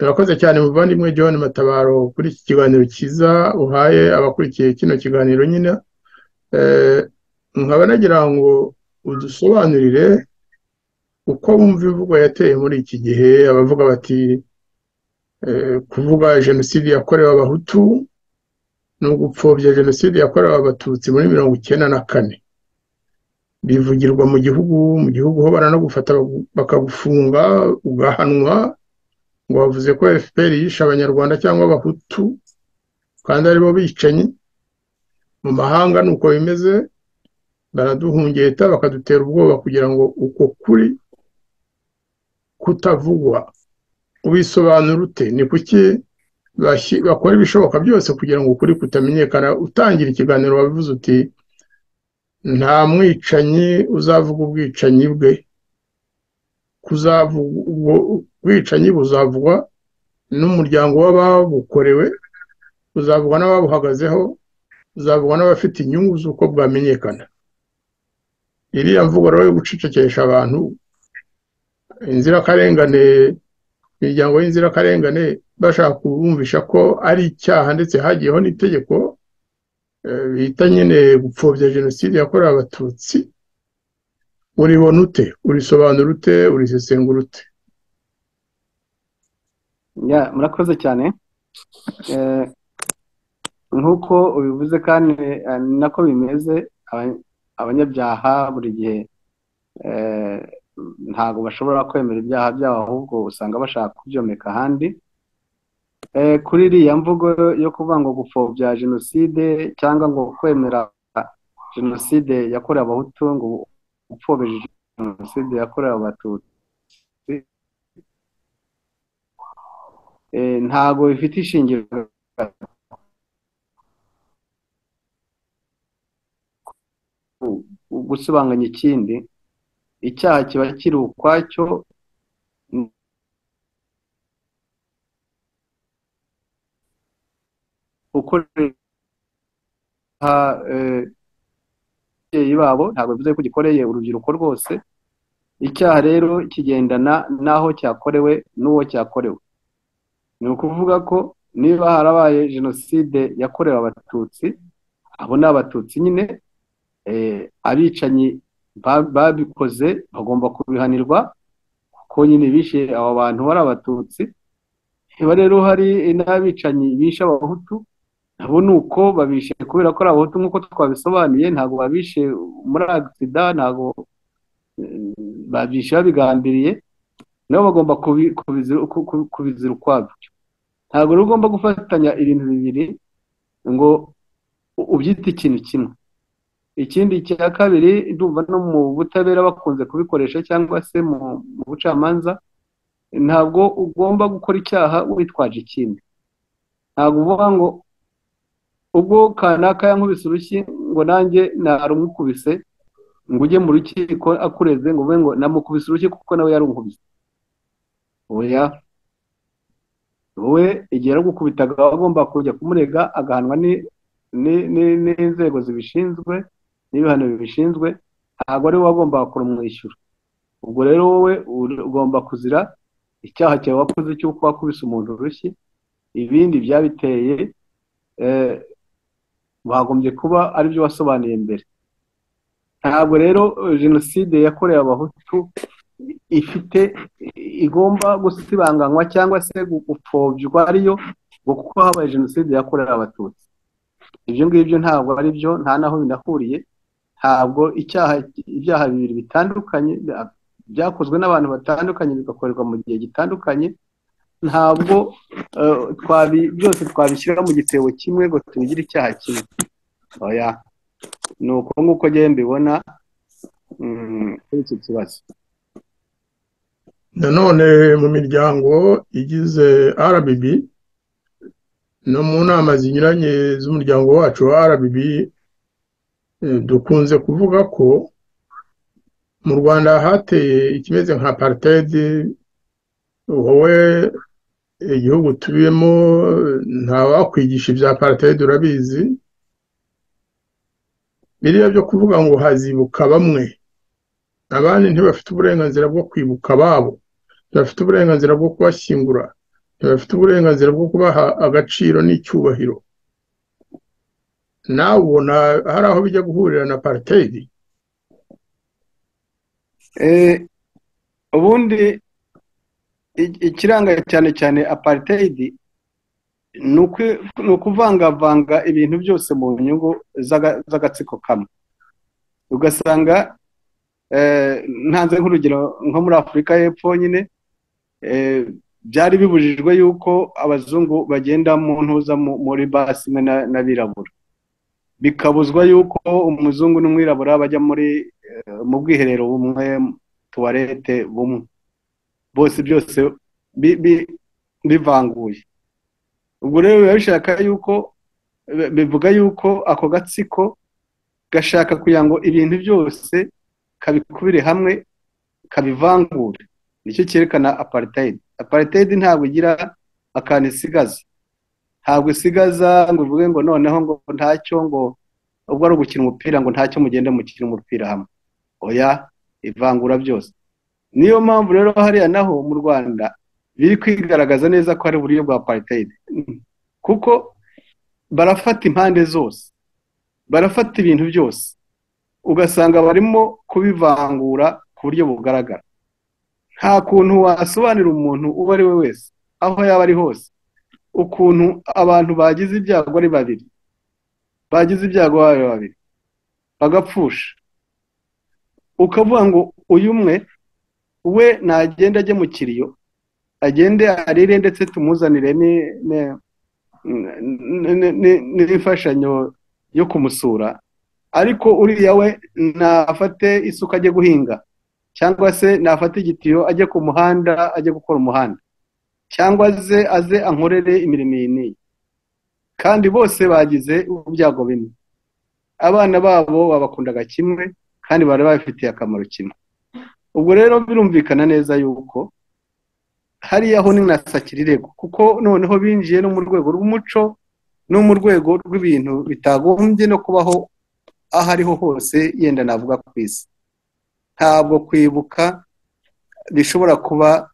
Urakoze cyane muvandimwe John Matabaro kuri iki kiganiro cyiza uhaye abakurikiye kino kiganiro nyine Eh, nkaba nagira ngo udusobanurire uko wumva imvugo yateye muri iki gihe abavuga bati eh, kuvuga jenoside yakorewe abahutu ni ugupfobya jenoside yakorewe abatutsi muri mirongo icyenda na kane bivugirwa mu gihugu mu gihugu ho baranagufata bagu- bakagufunga ugahanwa ngo bavuze ko FPR yishe abanyarwanda cyangwa abahutu kandi aribo bicanyi mu mahanga ni uko bimeze baraduhungeta bakadutera ubwoba kugira ngo uko kuri kutavugwa ubisobanura ute ni kuki bashyi- bakora ibishoboka byose kugira ngo ukuri kutamenyekana utangira ikiganiro wabivuze uti nta mwicanyi uzavuga ubwicanyi bwe kuzavuga ubwo ubwicanyi buzavugwa n'umuryango w'ababukorewe buzavugwa n'ababuhagazeho buzavugwa n'abafite inyungu z'uko bwamenyekana iriya mvugo rero yo gucecekesha abantu inzirakarengane imiryango y'inzirakarengane bashaka kubumvisha ko ari icyaha ndetse hagiyeho n'itegeko eh, bita nyine gupfobya jenoside yakorewe abatutsi uribona ute urisobanura ute urisesengura ute Ya, murakoze cyane Eh, nk'uko ubivuze kandi eh, ni nako bimeze Aba- abanyabyaha buri gihe eh, ntabwo bashobora kwemera ibyaha byabo ahubwo usanga bashaka kubyomeka ahandi Eh, kuri iriya mvugo yo kuvuga ngo gupfobya jenoside cyangwa ngo kwemera jenoside yakorewe abahutu ngo upfobya jenoside yakorewe abatutsi eh, ntabwo bifite ishingiro gusibanganya ikindi icyaha kiba kiri ukwacyo ukoresha eh, ababyeyi babo ntabwo bivuze ko gikoreye urubyiruko rwose icyaha rero kigendana n'aho cyakorewe n'uwo cyakorewe ni ukuvuga ko niba harabaye jenoside yakorewe abatutsi abo ni abatutsi nyine eh, abicanyi ba- babikoze bagomba kubihanirwa kuko nyine bishe abo bantu bari abatutsi niba rero hari n'abicanyi bishe abahutu nabo ni uko babishe kubera ko ari abahutu nk'uko twabisobanuye ntabwo babishe muri agisida ntabwo eh, babishe babigambiriye nabo bagomba kubi- kubizi- ku- ku- kubizira ukwabyo ntabwo rero ugomba gufatanya ibintu bibiri ngo u- ubyite ikintu kimwe ikindi cya kabiri ndumva no mu butabera bakunze kubikoresha cyangwa se mu mu bucamanza ntabwo ugomba gukora icyaha witwaje ikindi ntabwo uvuga ngo ubwo kanaka yankubise urushyi ngo nanjye narumukubise ngo ujye mu rukiko akureze ngo uvuge ngo namukubise urushyi kuko nawe yarunkubise oya wowe igihe yari gukubitaga agomba kujya kumurega agahanwa ni- ni- ni- n'inzego zibishinzwe n'ibihano bibishinzwe ntabwo ari wowe wagombaga kurumwishyura ubwo rero wowe uri- ugomba kuzira icyaha cyawe wakoze cy'uko wakubise umuntu urushyi ibindi byabiteye eh, wagombye kuba aribyo wasobanuye mbere ntabwo rero eh, jenoside yakorewe abahutu ifite igomba gusibanganywa cyangwa se gupfobya ariyo ngo kuko habaye jenoside yakorewe abatutsi ibyo ngibyo ntabwo ari byo nta n'aho binahuriye ntabwo icyaha ibyaha bibiri bitandukanye byakozwe n'abantu batandukanye bigakorerwa mu gihe gitandukanye ntabwo eh, twabi- byose twabishyira mu gitebo kimwe ngo tubigire icyaha kimwe oya ni uko nk'uko njyewe mbibona mm, kuri iki kibazo nanone mu miryango igize RBB no mu nama zinyuranye z'umuryango wacu wa RBB eh, dukunze kuvuga ko mu Rwanda hateye ikimeze nka apartheid wowe igihugu tubiyemo ntawakwigisha ibya apartheid urabizi biriya byo kuvuga ngo hazibuka bamwe abandi ntibafite uburenganzira bwo kwibuka ababo ntibafite uburenganzira bwo kubashyingura ntibafite uburenganzira bwo kubaha agaciro n'icyubahiro nawe ubona hari aho bijya guhurira na paritedi Eh, ubundi i- ikiranga cyane cyane apartheid ni ukwi- ni ukuvangavanga ibintu byose mu nyungu z'aga- z'agatsiko kamwe ugasanga eh, ntanze nk'urugero nko muri afurika y'epfo nyine eh, byari bibujijwe yuko abazungu bagenda mu ntuza mu- muri basi imwe na- n'abirabura bikabuzwa yuko umuzungu n'umwirabura bajya muri eh, mu bwiherero bumwe tuwarete bumwe bose byose bi- bi- bivanguye ubwo rero biba bishaka yuko bi- bivuga yuko ako gatsiko gashaka kugira ngo ibintu byose kabikubire hamwe kabivangure nicyo cyerekana apartheid apartheid ntabwo igira akantu isigaza ntabwo isigaza ngo uvuge ngo noneho ngo ntacyo ngo ubwo ari ugukina umupira ngo ntacyo mugende mukina umupira hamwe oya ivangura byose niyo mpamvu rero hariya naho mu rwanda biri kwigaragaza neza ko hari uburyo bwa apartheid kuko barafata impande zose barafata ibintu byose ugasanga barimo kubivangura ku buryo bugaragara nta kuntu wasobanurira umuntu uwo ari we wese aho yaba ari hose ukuntu abantu bagize ibyago ari babiri bagize ibyago ari babiri bagapfusha ukavuga ngo uyu umwe we nagenda ajye mu kiriyo agende arire ndetse tumuzanire ni- ni- ni- ni- ni- n'imfashanyo yo kumusura ariko uriya we nafate isuka ajye guhinga cyangwa se nafate igitiyo ajye ku muhanda ajye gukora umuhanda cyangwa ze aze ankorere imirimo iyi n'iyi kandi bose bagize ibyago bimwe abana babo babakundaga kimwe kandi bari babifitiye akamaro kimwe ubwo rero birumvikana neza yuko hariya ho ni na sakirego kuko noneho binjiye no mu rwego rw'umuco no mu rwego rw'ibintu bitagombye no kubaho aho ariho hose yenda navuga ku isi ntabwo kwibuka bishobora kuba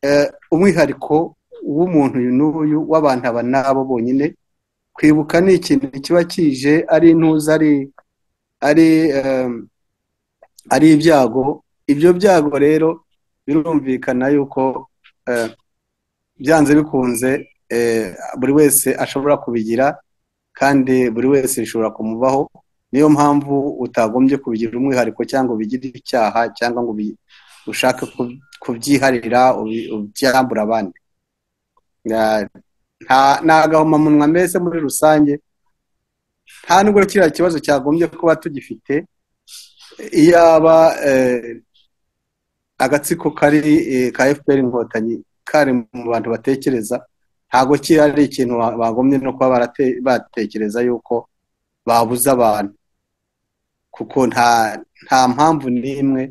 eh, umwihariko w'umuntu uyu n'uyu w'abantu aba n'abo bonyine kwibuka ni ikintu kiba kije ari intuza ari ari eh, ari ibyago ibyo byago rero birumvikana yuko eh, byanze bikunze eh, buri wese ashobora kubigira kandi buri wese bishobora kumubaho niyo mpamvu utagombye kubigira umwihariko cyangwa ubigire icyaha cyangwa ngo ubi- ushake ku- kubyiharira ubi- ubyambura abandi Ya- nta- ni agahomamunwa mbese muri rusange nta nubwo kiriya kibazo cyagombye kuba tugifite iyaba eh, agatsiko kari eh, ka fpr inkotanyi kari mu bantu batekereza ntabwo kiri ari ikintu ba- bagombye no kuba barate- batekereza yuko babuza abantu kuko nta nta mpamvu n'imwe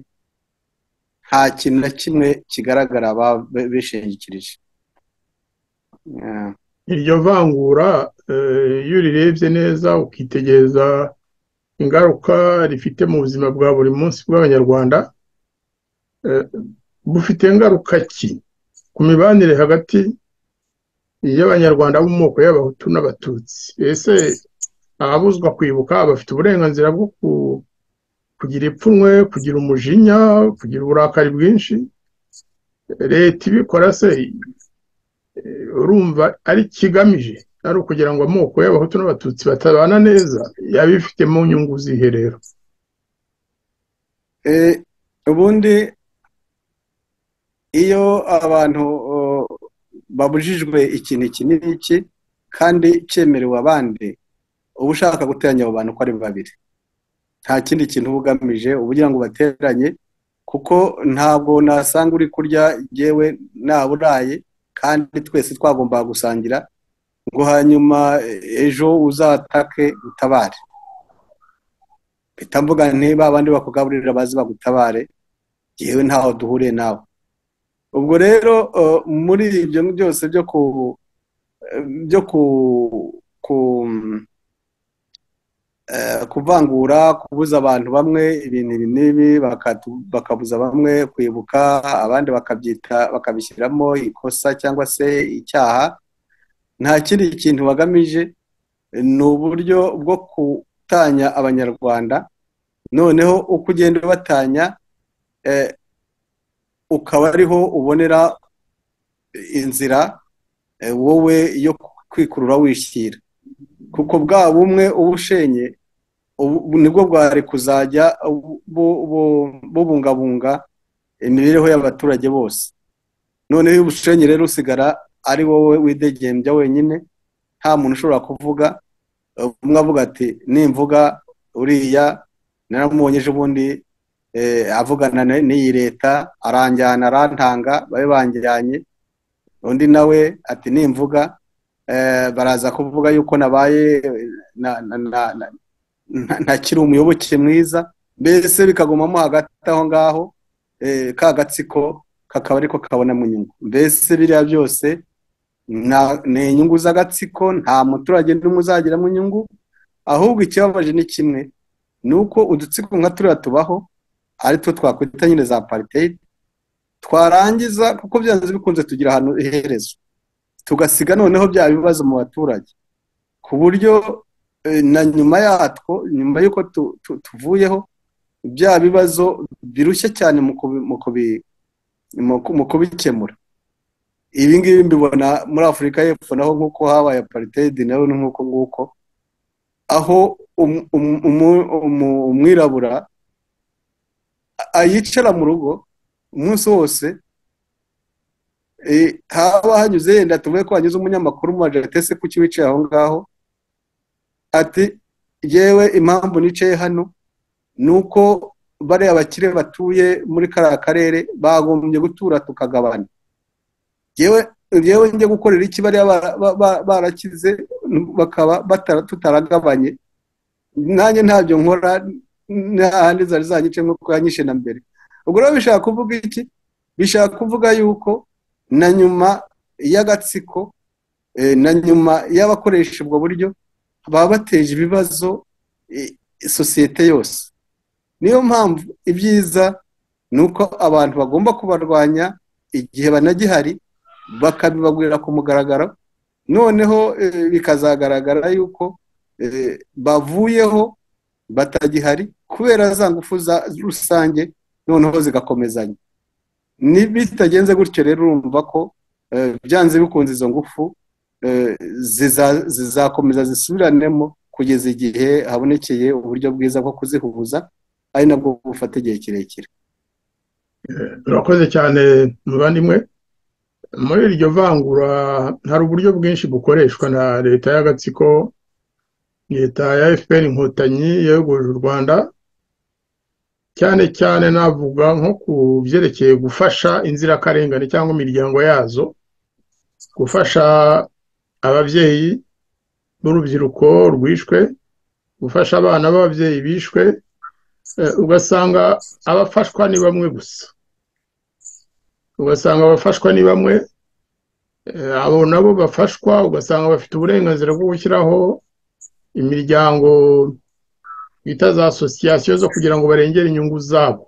nta kintu na kimwe kigaragara ba- be- bishingikirije Eh, iryo vangura eh, iyo urirebye neza ukitegereza ingaruka rifite mu buzima bwa buri munsi bw'abanyarwanda eh, bufite ingaruka ki ku mibanire hagati y'abanyarwanda bo mu moko y'abahutu n'abatutsi ese ababuzwa kwibuka bafite uburenganzira bwo ku- kugira ipfunwe kugira umujinya kugira uburakari bwinshi leta ibikora se eh, urumva ari kigamije ari ukugira ngo amoko y'abahutu n'abatutsi batabana neza yaba ifitemo nyungu zihe rero eh, ubundi iyo abantu oh, babujijwe ikintu iki n'iki kandi cyemerewe abandi uba ushaka guteranya abo bantu uko ari babiri nta kindi kintu uba ugamije uba ugira ngo ubateranye kuko ntabwo nasanga uri kurya yewe nawe uraye kandi twese twagombaga gusangira ngo hanyuma eh, ejo uzatake utabare mpita mvuga nti ba bandi bakugaburira bazi bagutabare yewe ntaho duhuriye nawe ubwo rero eh, muri ibyo byose byo ku byo ku ku- eh, kuvangura kubuza abantu bamwe ibintu ibi n'ibi bakatu- bakabuza bamwe kwibuka abandi bakabyita bakabishyiramo ikosa cyangwa se icyaha nta kindi kintu bagamije ni uburyo bwo gutanya abanyarwanda noneho uko ugenda ubatanya eh, ukaba ariho ubonera inzira eh, wowe yo kwikurura wishyira kuko bwa bumwe uba ushenye ubu nibwo bwari kuzajya bu- bu- bubungabunga imibereho y'abaturage bose noneho iyo ubushenye rero usigara ari wowe widegembya wenyine nta muntu ushobora kuvuga umwe avuga ati nimvuga uriya naramubonye ejo bundi eh, avugana na- n'iyi leta aranjyana arantanga babe banjyanye undi nawe ati nimvuga eh, baraza kuvuga yuko nabaye eh, na- na- na- na- nta- ntakiri umuyoboke mwiza mbese bikagumamo hagati aho ngaho eh, ka gatsiko kakaba ariko kabonamo inyungu mbese biriya byose na- ni inyungu z'agatsiko nta muturage n'umwe uzagiramo inyungu ahubwo ikibabaje ni kimwe ni uko udutsiko nka turiya tubaho ari two twakwita nyine za apartheid twarangiza kuko byanze bikunze tugira ahantu iherezo tugasiga noneho bya bibazo mu baturage ku buryo eh, na nyuma yatwo nyuma y'uko tu- tu- tuvuyeho bya bibazo birushya cyane mu kubi- mu kubi- mu ku- mu kubikemura ibi ngibi mbibona muri afurika y'epfo naho nk'uko habaye aparitedi nawe ni nk'uko nguko aho um- um- umu- umu- umwirabura a- yicara mu rugo umunsi wose eh, haba hanyuze yenda tuvuge ko hanyuze umunyamakuru mu majaritese ku wicaye aho ngaho ati yewe impamvu nicaye hano ni uko bariya bakire batuye muri kariya karere bagombye gutura tukagabana yewe yewe njya gukorera iki bariya ba- ba- ba- barakize bakaba batara- tutaragabanye nanjye ntabyo nkora n'ahandi zari zanyice nk'uko yanyishe na mbere ubwo rero bishaka kuvuga iki bishaka kuvuga yuko na nyuma y'agatsiko eh, na nyuma y'abakoresha ubwo buryo baba bateje ibibazo eh, sosiyete yose niyo mpamvu ibyiza ni uko abantu bagomba kubarwanya igihe banagihari bakabibagurira ku mugaragaro noneho eh, bikazagaragara yuko eh, bavuyeho batagihari kubera za ngufu za rusange noneho zigakomezanya bitagenze gutyo rero urumva ko byanze bikunze izo ngufu zizakomeza zisubiranemo kugeza igihe habonekeye uburyo bwiza bwo kuzihuza ari nabwo bufata igihe kirekire urakoze cyane muvandimwe muri iryo vangura hari uburyo bwinshi bukoreshwa na leta y'agatsiko leta ya fpr inkotanyi yegoje u rwanda cyane cyane navuga nko ku byerekeye gufasha inzirakarengane cyangwa imiryango yazo gufasha ababyeyi b'urubyiruko rwishwe gufasha abana b'ababyeyi bishwe ugasanga abafashwa ni bamwe gusa ugasanga abafashwa ni bamwe abo nabo bafashwa ugasanga bafite uburenganzira bwo gushyiraho imiryango bita za asosiyasiyo zo kugira ngo barengere inyungu zabo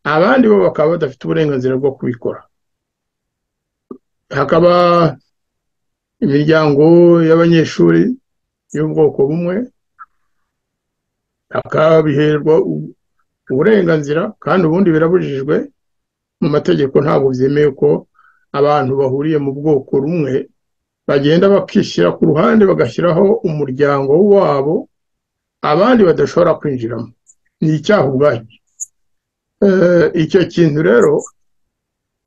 abandi bo bakaba badafite uburenganzira bwo kubikora hakaba imiryango y'abanyeshuri y'ubwoko bumwe bakabiherwa uburenganzira kandi ubundi birabujijwe mu mategeko ntabwo byemewe ko abantu bahuriye mu bwoko rumwe bagenda bakishyira ku ruhande bagashyiraho umuryango wabo abandi badashobora kwinjiramo ni icyaha ubwacyo icyo kintu rero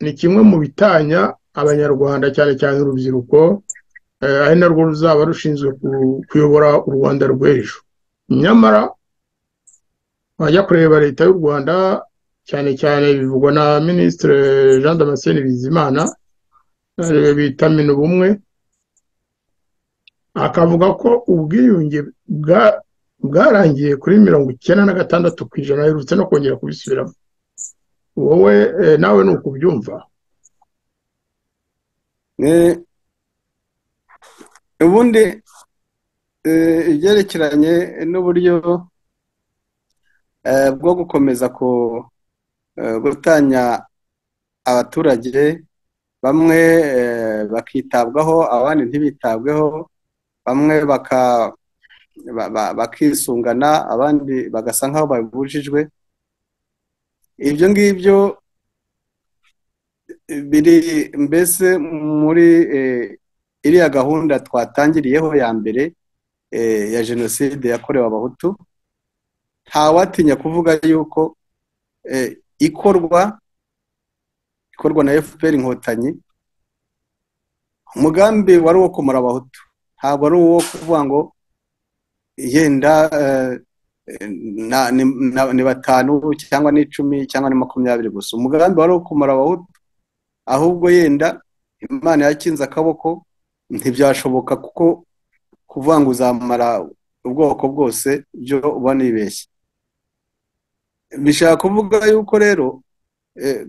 ni kimwe mu bitanya abanyarwanda cyane cyane urubyiruko ari narwo ruzaba rushinzwe kuyobora u rwanda rw'ejo nyamara wajya kureba leta y'u rwanda cyane cyane bivugwa na minisitiri jean damascene bizimana bita mina ubumwe akavuga ko ubwiyunge bwa bwarangiye kuri mirongo icyenda na gatandatu ku ijana aherutse no kongera kubisubiramo wowe nawe ni uko ubyumva ubundi ibyerekeranye n'uburyo bwo gukomeza gutanya abaturage bamwe bakitabwaho abandi ntibitabweho bamwe baka bakisungana abandi bagasa nk'aho babibujijwe ibyo ngibyo biri mbese muri iriya gahunda twatangiriyeho ya mbere ya jenoside yakorewe abahutu ntawatinya kuvuga yuko ikorwa ikorwa na fpr inkotanyi umugambi wari uwo kumara abahutu ntabwo ari uwo kuvuga ngo yenda ni batanu cyangwa ni icumi cyangwa ni makumyabiri gusa umugambi wari kumara abahutu ahubwo yenda imana yakinze akaboko ntibyashoboka kuko kuvuga ngo uzamara ubwoko bwose byo uba nibeshye bishaka kuvuga yuko rero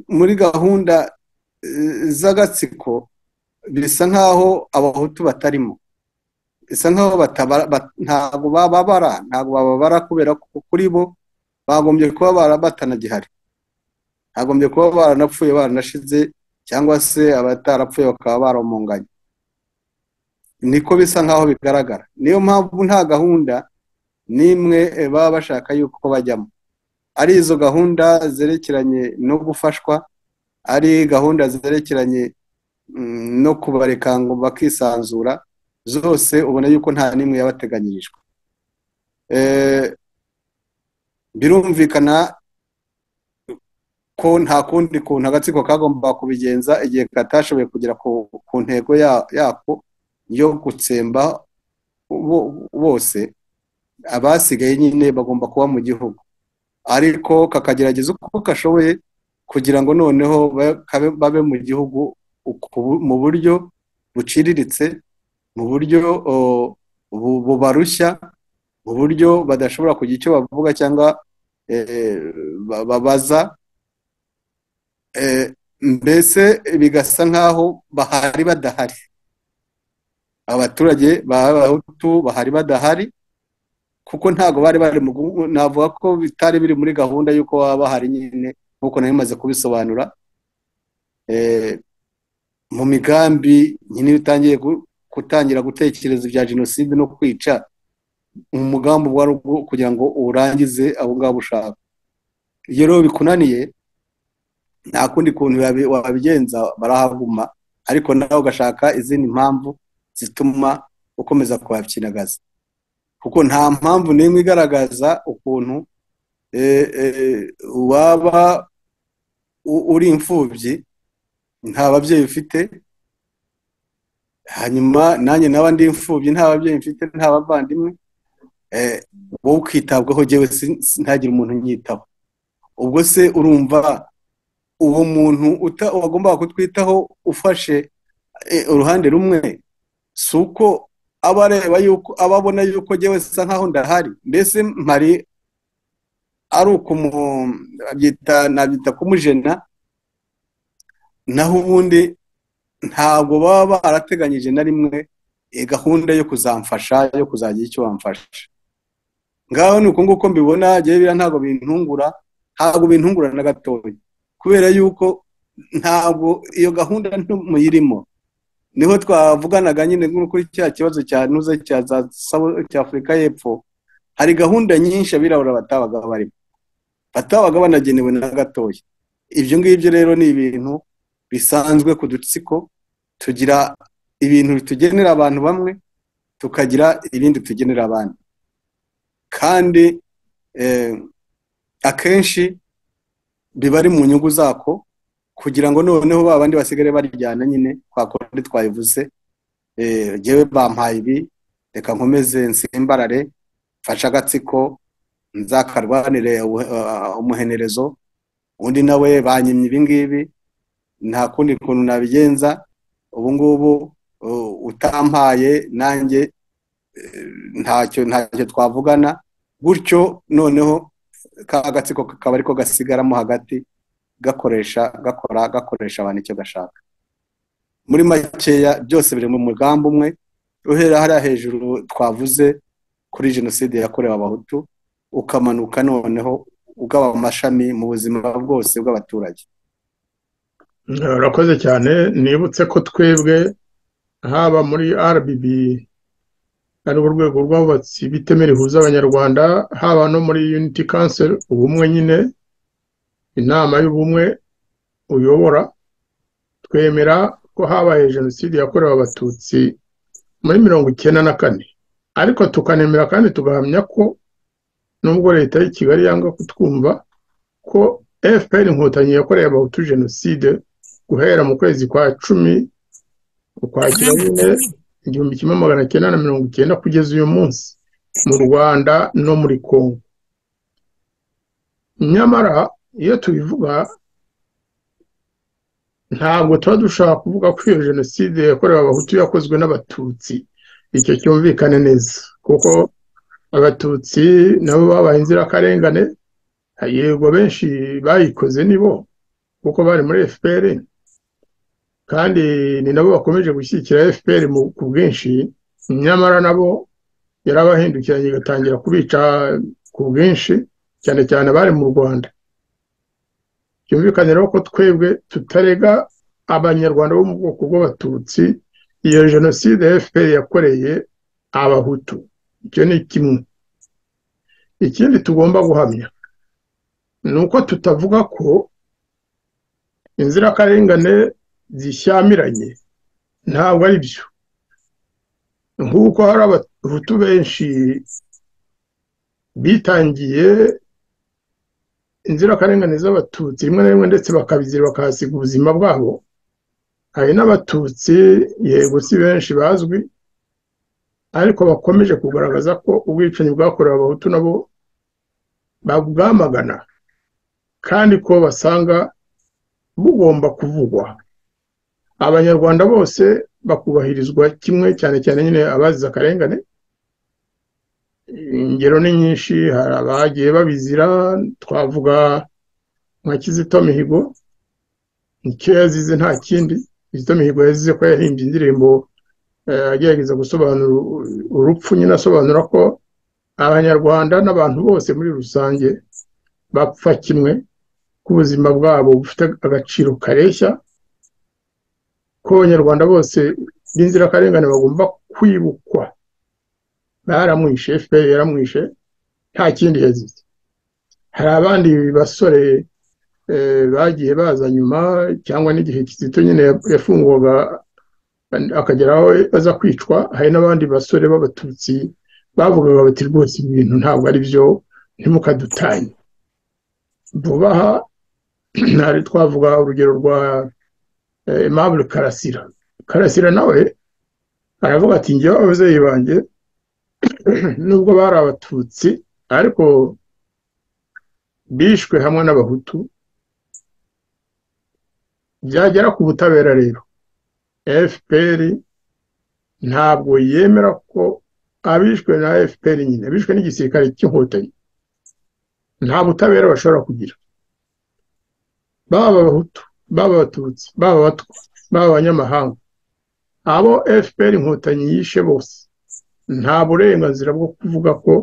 muri gahunda z'agatsiko bisa nk'aho abahutu batarimo isa nkaho ntabwo bababara ntabwo bababara kubera ko kuri bo bagombye kuba batanagihari bagombye kuba baranapfuye baranashize cyangwa se abatarapfuye bakaba baromonganye niko bisa nkaho bigaragara niyo mpamvu nta gahunda n'imwe baba bashaka yuko bajyamo ari izo gahunda zerekeranye no gufashwa ari gahunda zerekeranye no kubareka ngo bakisanzura zose ubona yuko nta n'imwe yabateganyirijwe birumvikana ko nta kundi kuntu agatsiko kagomba kubigenza igihe katashoboye kugera ku ntego yako yo gutsemba bose abasigaye nyine bagomba kuba mu gihugu ariko kakagerageza uko kashoboye kugira ngo noneho babe mu gihugu mu buryo buciriritse mu buryo bubarushya mu buryo badashobora kugira icyo bavuga cyangwa babaza Eh, mbese bigasa nk'aho bahari badahari abaturage b'abahutu bahari badahari kuko ntabwo bari bari mu navuga ko bitari biri muri gahunda y'uko baba bahari nyine nk'uko nari maze kubisobanura Eh, mu migambi nyine iyo utangiye gu- gutangira gutekereza ibya jenoside no kwica umugambi uba wari uwo kugira ngo uwurangize abo ngabo ushaka iyo rero bikunaniye nta kundi kuntu wabi- wabigenza barahaguma ariko nawe ugashaka izindi mpamvu zituma ukomeza kuhakinagaza kuko nta mpamvu n'imwe igaragaza ukuntu eh, eh, waba u- uri imfubyi nta babyeyi ufite hanyuma nanjye nawe ndi imfubyi nta babyeyi mfite nta bavandimwe eh, wowe ukitabwaho jyewe sin- ntagire umuntu unyitaho ubwo se urumva uwo muntu uta- wagombaga kutwitaho ufashe eh, uruhande rumwe si uko aba areba yuko aba abona yuko jyewe nsa nkaho ndahari mbese mpari ari ukumu abyita nabyita kumujena naho ubundi ntabwo baba barateganyije na rimwe eh, gahunda yo kuzamfasha yo kuzagira icyo bamfasha ngaho ni uko nguko mbibona jyewe biriya ntabwo bintungura ntabwo bintungura na gatoya kubera yuko ntabwo iyo gahunda nto muyirimo niho twavuganaga nyine nk'uko cya kibazo cya nuze cya za Sabo- cya afurika y'epfo hari gahunda nyinshi abirabura batabaga barimo batabaga banagenewe na gatoya ibyo ngibyo rero ni ibintu bisanzwe ku dutsiko tugira ibintu bitugenera abantu bamwe tukagira ibindi tugenera abandi kandi eh, akenshi biba ari mu nyungu zako kugira ngo noneho ba bandi basigare barijyana nyine kwa kundi twabivuze eh, jyewe bampaye ibi reka nkomeze nsimbarare mfashe agatsiko nzakarwanire ubu- ah, umuhenerezo undi nawe banyimye ibi ngibi nta kundi kuntu nabigenza ubu ngubu uh, utampaye nanjye ntacyo ntacyo twavugana gutyo noneho ka gatsiko kakaba ariko gasigaramo hagati gakoresha gakora gakoresha abantu icyo gashaka muri makeya byose biri mu mugambi umwe uhera hariya hejuru twavuze kuri jenoside yakorewe abahutu ukamanuka noneho ugaba amashami mu buzima bwose bw'abaturage urakoze cyane nibutse ko twebwe haba muri RBB ari urwego rw'abubatsi biteme rihuza abanyarwanda haba no muri Unity Council ubumwe nyine inama y'ubumwe uyobora twemera ko habaye jenoside yakorewe abatutsi muri mirongo icyenda na kane ariko tukanemera kandi tugahamya ko nubwo leta y'i kigali yanga kutwumva ko fpr inkotanyi yakoreye abahutu jenoside guhera mu kwezi kwa cumi ukwakira nyine igihumbi kimwe magana cyenda na mirongo icyenda kugeza uyu munsi mu rwanda no muri congo nyamara iyo tubivuga ntabwo tuba dushaka kuvuga ko iyo jenoside yakorewe abahutu yakozwe n'abatutsi icyo cyumvikane neza kuko abatutsi nabo babaye inzirakarengane yego benshi bayikoze nibo kuko bari muri fpr kandi ni nabo bakomeje gushyigikira fpr mu ku bwinshi nyamara nabo yarabahindukiranye igatangira kubica ku bwinshi cyane cyane abari mu rwanda byumvikane rero ko twebwe tutarega abanyarwanda bo mu bwoko bw'abatutsi iyo jenoside fpr yakoreye abahutu icyo ni kimwe ikindi tugomba guhamya ni uko tutavuga ko inzirakarengane zishyamiranye ntabwo ari byo nk'uko hari abahutu benshi bitangiye inzirakarengane z'abatutsi rimwe na rimwe ndetse bakabizira bakahasiga ubuzima bwabo hari n'abatutsi yego si benshi bazwi ariko bakomeje kugaragaza ko ubwicanyi bwakorewe abahutu nabo babwamagana kandi ko basanga bugomba kuvugwa abanyarwanda bose bakubahirizwa kimwe cyane cyane nyine abazize akarengane ingero ni nyinshi hari abagiye babizira twavuga nka kizito mihigo nicyo yazize nta kindi kizito mihigo yazize ko yahimbye indirimbo eh, agerageza gusobanura urupfu nyine asobanura ko abanyarwanda n'abantu bose muri rusange bapfa kimwe ko ubuzima bwabo bufite agaciro kareshya ko abanyarwanda bose b'inzirakarengane bagomba kwibukwa baramwishe fpr yaramwishe nta kindi yazize hari abandi basore eh, bagiye baza nyuma cyangwa n'igihe kizito nyine yafungwaga akageraho aza kwicwa hari n'abandi basore b'abatutsi bavugaga bati rwose ibintu ntabwo ari byo ntimukadutanye vuba aha hari twavuga urugero rwa eh, Aimable Karasira Karasira nawe aravuga ati njyewe ababyeyi banjye nubwo bari abatutsi ariko bishwe hamwe n'abahutu byagera ku butabera rero fpr ntabwo yemera ko abishwe na fpr nyine bishwe n'igisirikare cy'inkotanyi nta butabera bashobora kugira baba abahutu baba abatutsi baba abatwa baba abanyamahanga abo fpr inkotanyi yishe bose nta burenganzira bwo kuvuga ko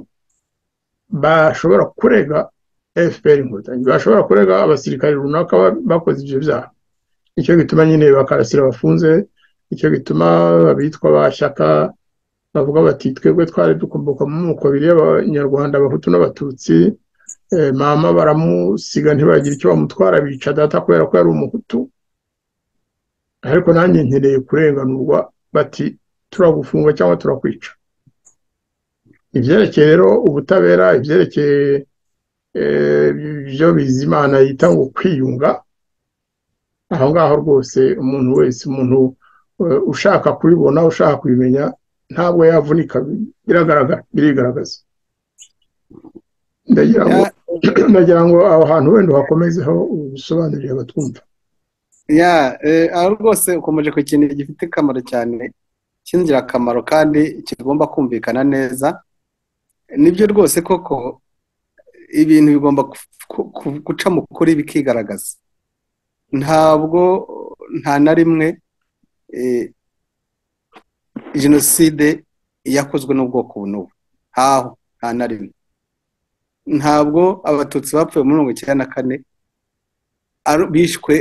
bashobora kurega fpr inkotanyi bashobora kurega abasirikare runaka bakoze ibyo byaha nicyo gituma nyine bakarasira bafunze nicyo gituma abitwa ba shyaka bavuga bati twebwe twari dukomoka mu moko abiri y'abanyarwanda abahutu n'abatutsi mama baramusiga ntibagira icyo bamutwara bica data kubera ko yari umuhutu ariko nanjye nkeneye kurenganurwa bati turagufunga cyangwa turakwica ibyerekeye rero ubutabera ibyerekeye ibyo bizimana yita ngo kwiyunga aho ngaho rwose umuntu wese umuntu ushaka kubibona ushaka kubimenya ntabwo yavunika biragaragara birigaragaza ndagira ngo ndagira ngo aho hantu wenda uhakomezeho ubisobanurire abatwumva ya aho rwose ukomeje ku kintu gifite akamaro cyane cy'ingirakamaro kandi kigomba kumvikana neza nibyo rwose koko ibintu bigomba guca mu kuri bikigaragaza ntabwo nta na rimwe jenoside yakozwe n'ubwoko n'ubu ntaho nta na rimwe ntabwo abatutsi bapfuye muri mirongo icyenda na kane bishwe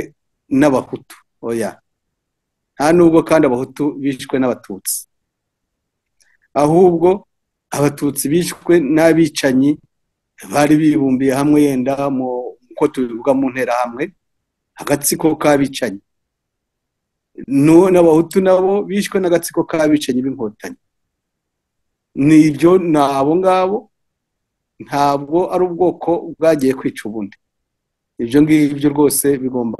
n'abahutu oya nta nubwo kandi abahutu bishwe n'abatutsi ahubwo abatutsi bishwe n'abicanyi bari bibumbiye hamwe yenda mu uko tubivuga mu nterahamwe agatsiko k'abicanyi n'abahutu nabo bishwe n'agatsiko k'abicanyi b'inkotanyi ni ibyo ni abo ngabo ntabwo ari ubwoko bwagiye kwica ubundi ibyo ngibyo rwose bigomba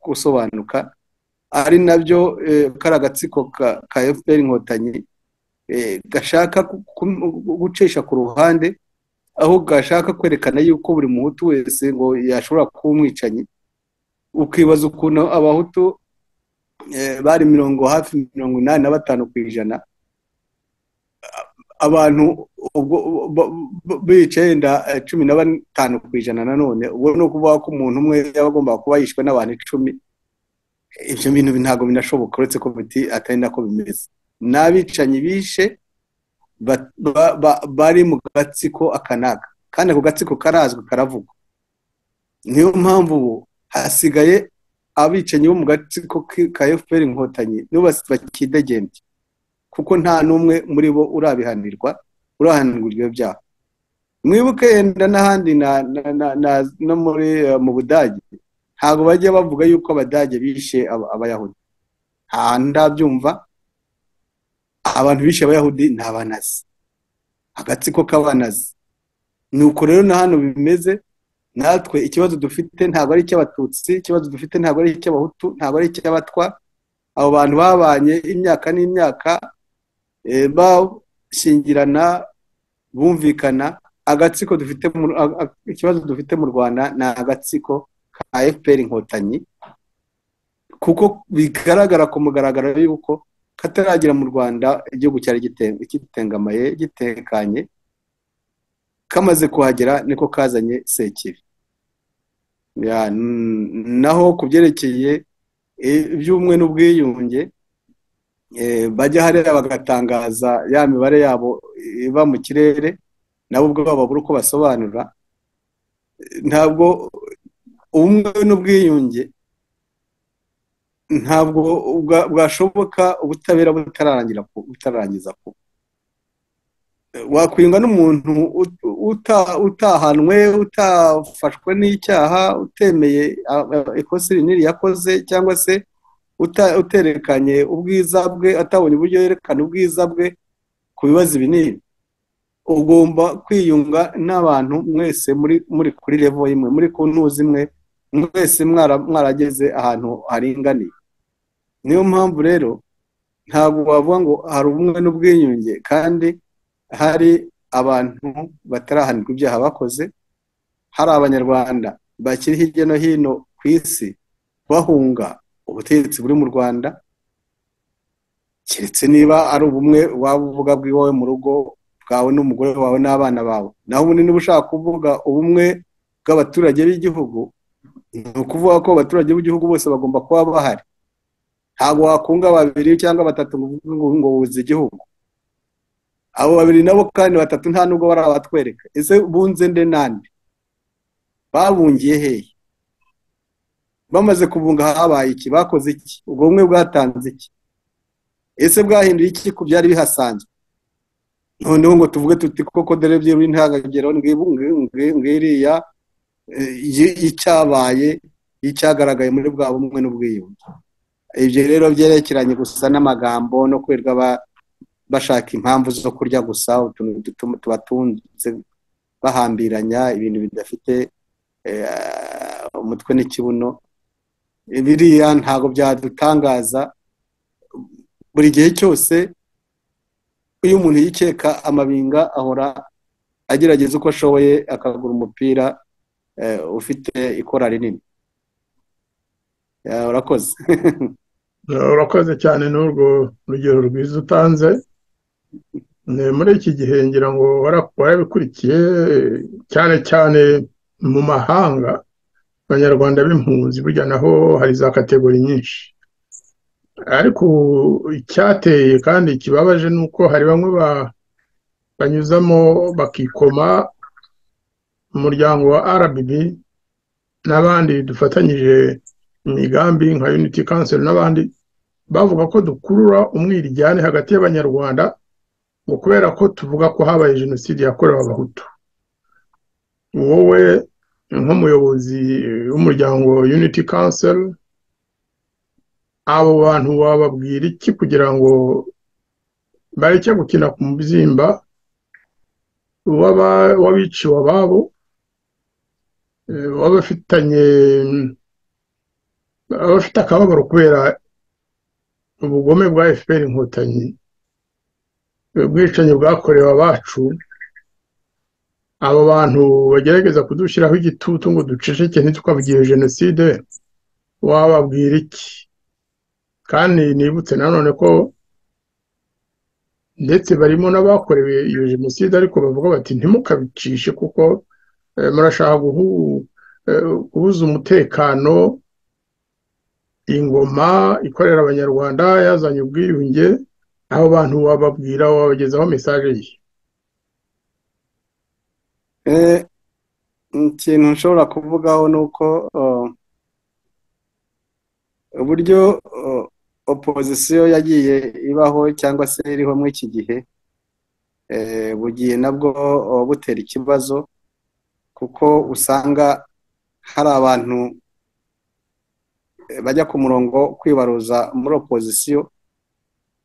gusobanuka ari nabyo kari agatsiko ka fpr inkotanyi gashaka gucisha ku ruhande aho gashaka kwerekana yuko buri muhutu wese ngo yashobora kuba umwicanyi ukibaza ukuntu abahutu bari mirongo hafi mirongo inani na batanu ku ijana abantu bicaye yenda cumi na batanu ku ijana nanone ubwo ni ukuvuga ko umuntu umwe yaba agomba kuba yishwe n'abantu icumi ibyo bintu ntabwo binashoboka uretse ko biti atari nako bimeze n'abicanyi bishe bari mu gatsiko akanaka kandi ako gatsiko karazwi karavugwa niyo mpamvu ubu hasigaye abicanyi bo mu gatsiko ka fpr inkotanyi nibo bakidegembye kuko nta n'umwe muri bo urabihanirwa urahanirwa ibyo byaha mwibuke yenda n'ahandi no muri mu budage ntabwo bajya bavuga yuko abadage bishe abayahudi ahantu ndabyumva abantu bishe abayahudi ni abanazi agatsiko k'abanazi ni uko rero na hano bimeze natwe ikibazo dufite ntabwo ari icy'abatutsi ikibazo dufite ntabwo ari icy'abahutu ntabwo ari icy'abatwa abo bantu babanye imyaka n'imyaka bashyingirana bumvikana agatsiko dufite ikibazo dufite mu rwanda ni agatsiko ka fpr inkotanyi kuko bigaragara ku mugaragaro yuko kataragera mu rwanda igihugu cyari gitengamaye gitekanye kamaze kuhagera niko kazanye sekiri naho ku byerekeye iby'ubumwe n'ubwiyunge bajya hariya bagatangaza ya mibare yabo iva mu kirere nabo ubwabo babura uko basobanura ntabwo ubumwe n'ubwiyunge ntabwo bwashoboka ubutabera butararangira butararangiza kuba wakwinga n'umuntu utahanwe utafashwe n'icyaha utemeye ikosi rinini yakoze cyangwa se uterekanye ubwiza bwe atabonye uburyo yerekana ubwiza bwe ku bibazo ibi n'ibi ugomba kwiyunga n'abantu mwese muri kuri revo imwe muri ku ntuzi imwe mwese mwarageze ahantu haringaniye niyo mpamvu rero ntabwo wavuga ngo hari ubumwe n'ubwiyunge kandi hari abantu batarahanirwa ibyaha bakoze hari abanyarwanda bakiri hirya no hino ku isi bahunga ubutegetsi buri mu rwanda keretse niba ari ubumwe waba uvuga bw'iwawe mu rugo bwawe n'umugore wawe n'abana bawe naho ubu niba ushaka kuvuga ubumwe bw'abaturage b'igihugu ni ukuvuga ko abaturage b'igihugu bose bagomba kuba bahari ntabwo wakunga babiri cyangwa batatu ngo buze igihugu abo babiri nabo kandi batatu nta nubwo bari abatwereka ese bunze nde nande babungiye hehe bamaze kubunga habaye iki bakoze iki ubwo bumwe bwatanze iki ese bwahinduye iki ku byari bihasanzwe noneho ngo tuvuge tuti koko dore by'iwe intangagero ngiriya y'icyabaye y'icyagaragaye muri bwa bumwe n'ubwiyunge ibyo rero byerekeranye gusa n'amagambo no kwirirwa bashaka impamvu zo kurya gusa utuntu dutuma tubatunze bahambiranya ibintu bidafite umutwe n'ikibuno biriya ntabwo byadutangaza buri gihe cyose iyo umuntu yikeka amabinga ahora agerageza uko ashoboye akagura umupira ufite ikora rinini urakoze urakoze cyane n'urwo rugero rwiza utanze muri iki gihe ngira ngo warabikurikiye cyane cyane mu mahanga abanyarwanda b'impunzi burya naho hari za kategori nyinshi ariko icyateye kandi kibabaje ni uko hari bamwe banyuzamo bakikoma umuryango wa RBB n'abandi dufatanyije imigambi nka unity council n'abandi bavuga ko dukurura umwirijyane hagati y'abanyarwanda ngo kubera ko tuvuga ko habaye jenoside yakorewe abahutu wowe nk'umuyobozi w'umuryango unity council abo bantu wababwira iki kugira ngo bareke gukina ku mubyimba w'abiciwe ababo w'abafitanye abafite akababaro kubera ubugome bwa efuperi inkotanyi ubwicanyi bwakorewe abacu abo bantu bagerageza kudushyiraho igitutu ngo duceceke ntitwabwiye jenoside wababwira iki kandi nibutse nanone ko ndetse barimo n'abakorewe iyo jenoside ariko bavuga bati ntimukabicishe kuko murashaka guhuza umutekano ingoma ikorera abanyarwanda yazanye ubwiyunge abo bantu wababwira wabagezaho mesaje ye ikintu nshobora kuvugaho ni uko uburyo opozisiyo yagiye ibaho cyangwa se iriho muri iki gihe bugiye nabwo butera ikibazo kuko usanga hari abantu bajya ku murongo kwibaruza muri opozisiyo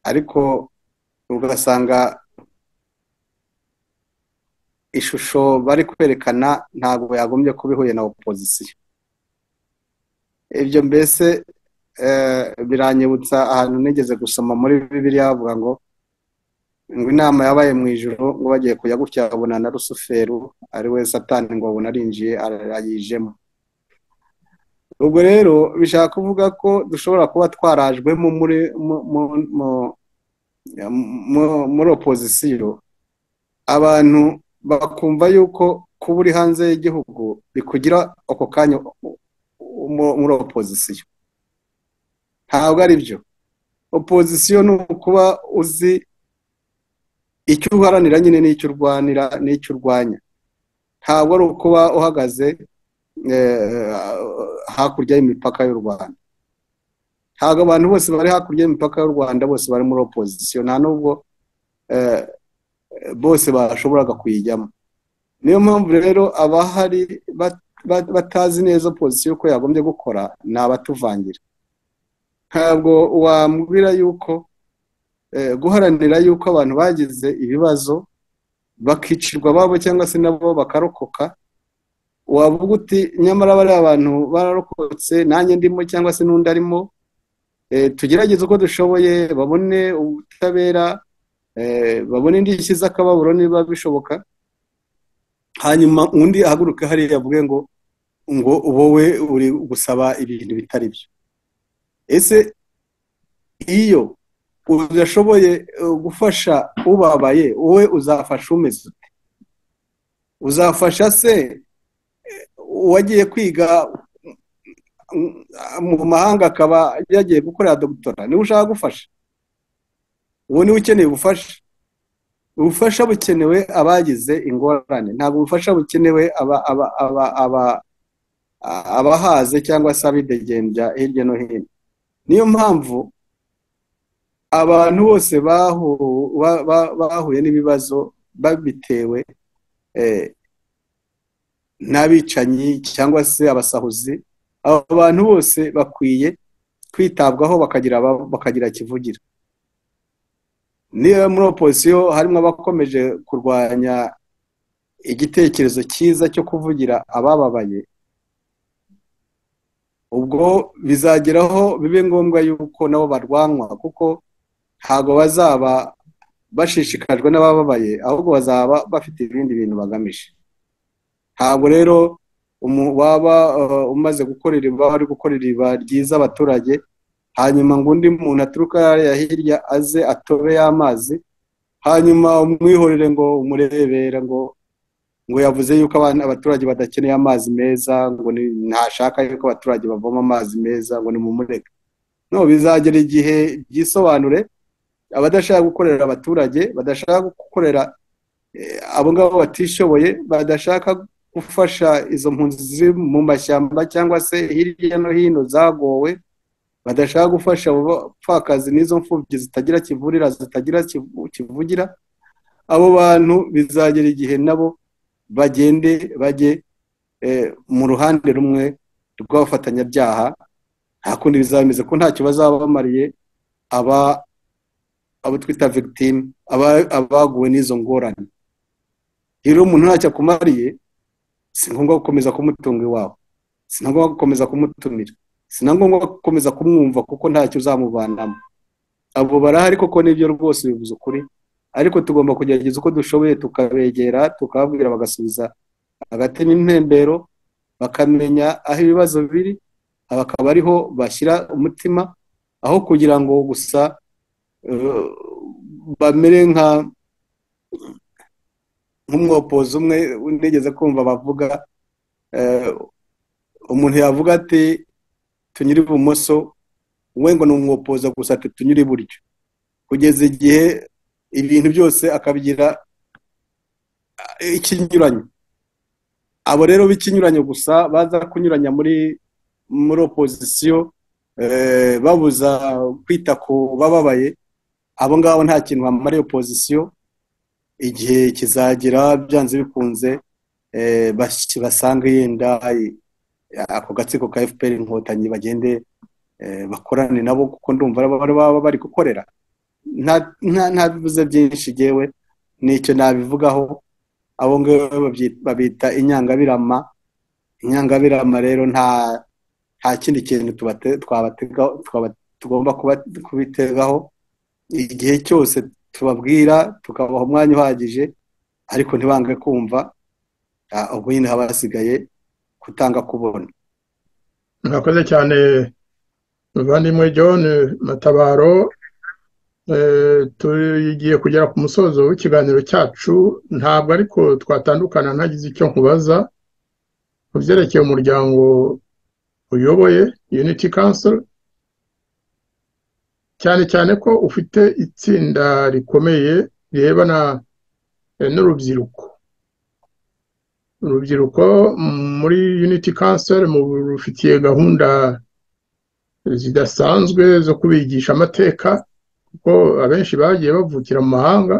ariko ugasanga ishusho bari kwerekana ntabwo yagombye kuba ihuye na opozisiyo ibyo mbese biranyibutsa ahantu nigeze gusoma muri bibiriya bavuga ngo ngo inama yabaye mu ijoro ngo bagiye kujya gutya babona na rusuferu ari we satani ngo babona arinjiye arayijemo ubwo rero bishaka kuvuga ko dushobora kuba twarajwemo muri opozisiyo abantu bakumva yuko kuba uri hanze y'igihugu bikugira ako kanya muri opozisiyo ntabwo ari byo opozisiyo ni ukuba uzi icyo uharanira nyine n'icyo urwanira n'icyo urwanya ntabwo ari ukuba uhagaze hakurya y'imipaka y'u rwanda ntabwo abantu bose bari hakurya y'imipaka y'u rwanda bose bari muri opozisiyo nta n'ubwo bose bashoboraga kuyijyamo niyo mpamvu rero abahari batazi neza opozisiyo ko yagombye gukora ni abatuvangira ntabwo wambwira yuko guharanira yuko abantu bagize ibibazo bakicirwa babo cyangwa se nabo bakarokoka wavuga uti nyamara bariya abantu bararokotse nanjye ndimo cyangwa se n'undi arimo tugerageze uko dushoboye babone ubutabera babone indishyi z'akababuro niba bishoboka hanyuma undi ahaguruka hariya avuge ngo ngo wowe uri gusaba ibintu bitari byo ese iyo udashoboye gufasha ubabaye wowe uzafasha umeze ute uzafasha se uwagiye kwiga mu mahanga akaba yagiye gukorera dogitora niwe ushaka gufasha uwo niwe ukeneye ubufasha ubufasha bukenewe abagize ingorane ntabwo ubufasha bukenewe abahaze cyangwa se abidegembya hirya no hino niyo mpamvu abantu bose bahuye n'ibibazo babitewe n'abicanyi cyangwa se abasahuzi abo bantu bose bakwiye kwitabwaho bakagira kivugira niba muri opozisiyo harimo abakomeje kurwanya igitekerezo cyiza cyo kuvugira abababaye ubwo bizageraho bibe ngombwa yuko nabo barwanywa kuko ntabwo bazaba bashishikajwe n'abababaye ahubwo bazaba bafite ibindi bintu bagamije ntabwo rero waba umaze gukorera baba ari gukorera iba ryiza abaturage hanyuma ngo undi muntu aturuka hariya hirya aze atobe y'amazi hanyuma umwihorere ngo umurebera ngo ngo yavuze yuko abaturage badakeneye amazi meza ngo ntashaka yuko abaturage bavoma amazi meza ngo ni mu mureka no bizagera igihe byisobanure abadashaka gukorera abaturage badashaka gukorera abo ngabo batishoboye badashaka gufasha izo mpunzi ziri mu mashyamba cyangwa se hirya no hino zagowe badashaka gufasha abapfakazi n'izo mfubyi zitagira kivurira zitagira kivugira abo bantu bizagera igihe nabo bagende bajye mu ruhande rumwe rw'abafatanyabyaha nta kundi bizameze ko ntacyo bazaba bamariye abo twita victime abaguwe n'izo ngorane rero umuntu ntacyo akumariye si ngombwa gukomeza kumutunga iwabo si ngombwa gukomeza kumutumira si na ngombwa gukomeza kumwumva kuko ntacyo uzamubanamo abo barahari koko nibyo rwose bivuze ukuri ariko tugomba kugerageza uko dushoboye tukabegera tukababwira bagasubiza hagati n'impembero bakamenya aho ibibazo biri bakaba ariho bashyira umutima aho kugira ngo gusa bamere nka nk'umwopozi umwe nigeze kumva bavuga umuntu yavuga ati tunyura ibumoso we ngo ni umwopoza gusa tunyura iburyo kugeza igihe ibintu byose akabigira ikinyuranyo abo rero b'ikinyuranyo gusa baza kunyuranya muri muri opozisiyo babuza kwita ku bababaye abo ngabo nta kintu bamariye opozisiyo igihe kizagera byanze bikunze basanga yenda ako gatsiko ka fpr inkotanyi bagende bakorane nabo kuko ndumva baba bari gukorera ntabivuze byinshi yewe nicyo nabivugaho abo ngabo babita inyangabirama inyangabirama rero nta kindi kintu tugomba kubitegaho igihe cyose tubabwira tukabaha umwanya uhagije ariko ntibange kumva ubwo nyine haba hasigaye kutanga kubona murakoze cyane muvandimwe john matabaro tugiye kugera ku musozo w'ikiganiro cyacu ntabwo ariko twatandukana ntagize icyo nkubaza ku byerekeye umuryango uyoboye unity council cyane cyane ko ufite itsinda rikomeye rirebana eh, n'urubyiruko urubyiruko muri unity council mu rufitiye gahunda zidasanzwe zo kubigisha amateka kuko abenshi bagiye bavukira mu mahanga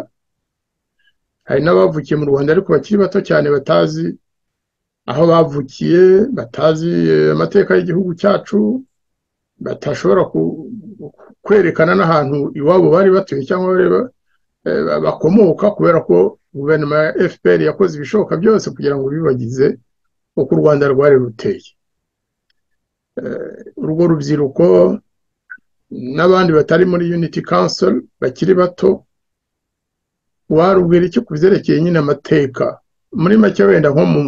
hari n'abavukiye mu rwanda ariko bakiri bato cyane batazi aho bavukiye batazi eh, amateka y'igihugu cyacu batashobora ku- kwerekana n'ahantu iwabo bari batuye cyangwa bari ba- eh, bakomoka kubera ko guverinoma ya fpr yakoze ibishoboka byose kugira ngo bibagize uko u rwanda rwari ruteye Eh, urwo rubyiruko n'abandi batari muri unity council bakiri bato warubwira iki ku byerekeye nyine amateka muri make wenda nko mu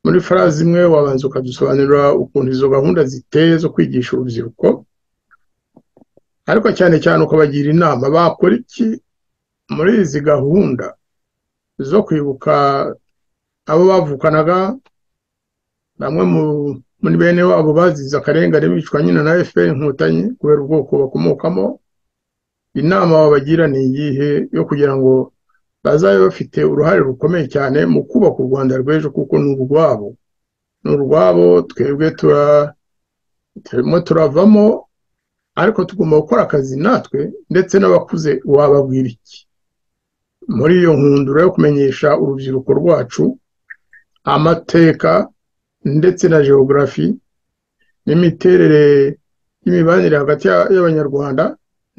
muri farazi imwe wabanza ukadusobanurira ukuntu izo gahunda ziteye zo kwigisha urubyiruko ariko cyane cyane ukabagira inama bakora iki muri izi gahunda zo kwibuka abo bavukanaga bamwe mu- muri bene wabo bazize akarengane bicwa nyine na fpr inkotanyi kubera ubwoko bakomokamo inama babagira ni iyihe yo kugira ngo bazabe bafite uruhare rukomeye cyane mu kubaka u rwanda rw'ejo kuko ni urwabo ni urwabo twebwe tura turimo turavamo ariko tugomba gukora akazi natwe ndetse n'abakuze wababwira iki muri iyo nkundura yo kumenyesha urubyiruko rwacu amateka ndetse na geogarafi n'imiterere y'imibanire hagati ya- y'abanyarwanda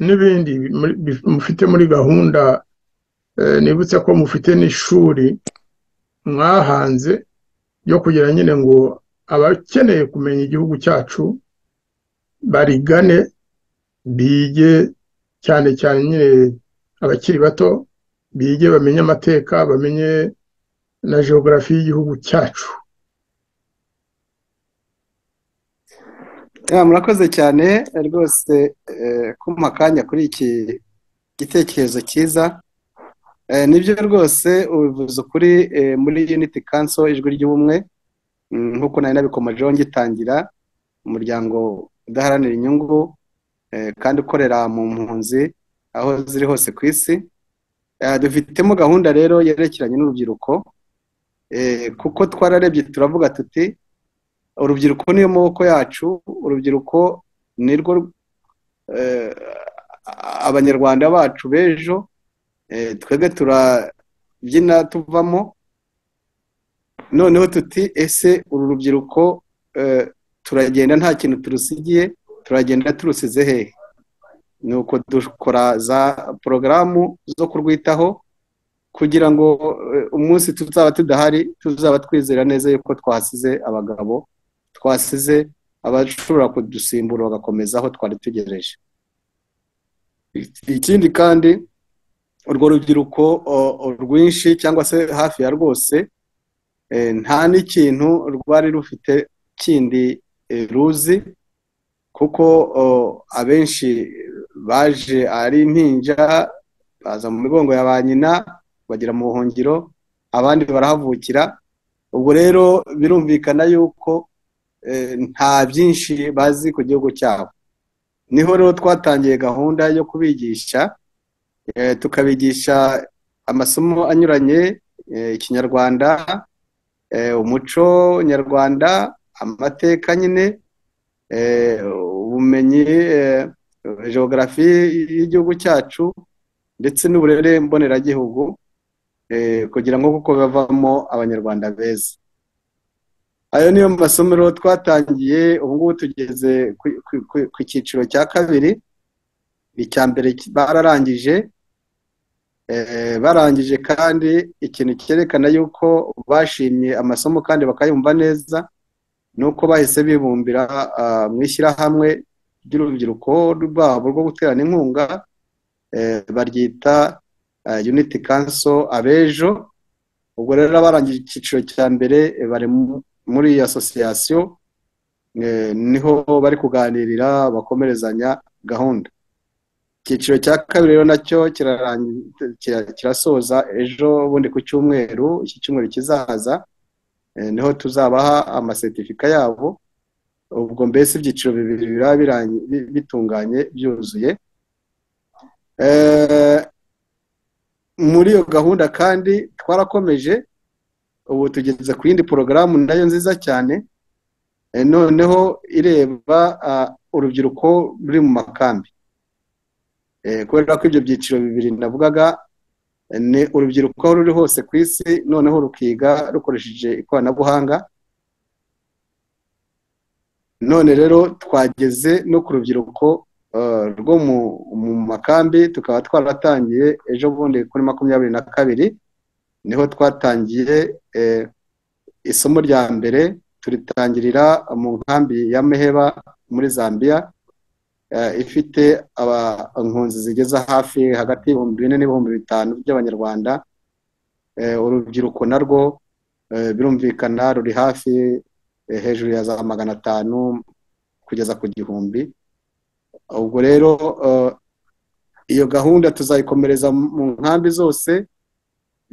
n'ibindi muri- bif- mufite muri gahunda eh, nibutse ko mufite n'ishuri mwahanze ryo kugira nyine ngo abakeneye kumenya igihugu cyacu barigane bige cyane cyane nyine abakiri bato bige bamenye amateka bamenye na geogarafi y'igihugu cyacu Ya, murakoze cyane rwose eh, kumpa akanya kuri iki gitekerezo cyiza Eh, nibyo rwose ubivuze ukuri eh, muri unity council ijwi ry'ubumwe mm, nk'uko nari nabikomajeho ngitangira umuryango udaharanira inyungu eh, kandi ukorera mu mpunzi aho ziri hose ku isi Eh, dufitemo gahunda rero yerekeranye n'urubyiruko eh, kuko twararebye turavuga tuti urubyiruko niyo maboko yacu urubyiruko ni rwo eh, abanyarwanda bacu b'ejo eh, twebwe turabyina tuvamo noneho tuti ese uru rubyiruko eh, turagenda nta kintu turusigiye turagenda turusize hehe nuko dukora za porogaramu zo kurwitaho kugira ngo eh, umunsi tuzaba tudahari tuzaba twizera neza yuko twasize abagabo twasize abashobora kudusimbura bagakomeza aho twari tugereje ikindi kandi urwo rubyiruko o- o, rwinshi cyangwa se hafi ya rwose eh, nta n'ikintu rwari rufite kindi eh, ruzi kuko o, abenshi baje ari impinja baza mu migongo ya ba nyina bagera mu buhungiro abandi barahavukira ubwo rero birumvikana yuko eh, nta byinshi bazi ku gihugu cyabo niho rero twatangiye gahunda yo kubigisha eh, tukabigisha amasomo anyuranye eh, ikinyarwanda eh, umuco nyarwanda amateka nyine eh, ubumenyi eh, geogarafi y'igihugu cyacu ndetse n'uburere mboneragihugu eh, kugira ngo kuko bavamo abanyarwanda beza ayo niyo masomero twatangiye ubu ngubu tugeze ku- ku- ku- ku cyiciro cya kabiri icya mbere ki- bararangije Eh, barangije kandi ikintu cyerekana yuko bashimye amasomo kandi bakayumva neza ni uko bahise bibumbira ah, mu ishyirahamwe ry'urubyiruko rwabo rwo guterana inkunga eh, baryita ah, unity council abejo ubwo rero barangije icyiciro cya mbere eh, bari mu- muri iyi asosiyasiyo eh, niho bari kuganirira bakomerezanya gahunda icyiciro cya kabiri rero nacyo kirarangi- kira- kirasoza ejo bundi ku cyumweru iki cyumweru kizaza eh, niho tuzabaha amasetifika yabo ubwo mbese ibyiciro bibiri biraba birangi- bi- bitunganye byuzuye muri iyo gahunda kandi twarakomeje ubu tugeze ku yindi porogaramu nayo nziza cyane Eh, noneho ireba ah, urubyiruko ruri mu makambi Eh, kubera ko ibyo byiciro bibiri navugaga eh, ni urubyiruko aho ruri hose ku isi noneho rukiga rukoresheje ikoranabuhanga none rero twageze no ku rubyiruko eh, rwo mu mu makambi tukaba twaratangiye ejo bundi kuri makumyabiri na kabiri niho twatangiye eh, isomo rya mbere turitangirira mu nkambi ya meheba muri zambia eh, ifite abahunzi zigeza hafi hagati y'ibihumbi bine n'ibihumbi bitanu by'abanyarwanda Eh, urubyiruko narwo eh, birumvikana ruri hafi eh, hejuru ya za magana atanu kugeza ku gihumbi ubwo rero eh, iyo gahunda tuzayikomereza mu nkambi zose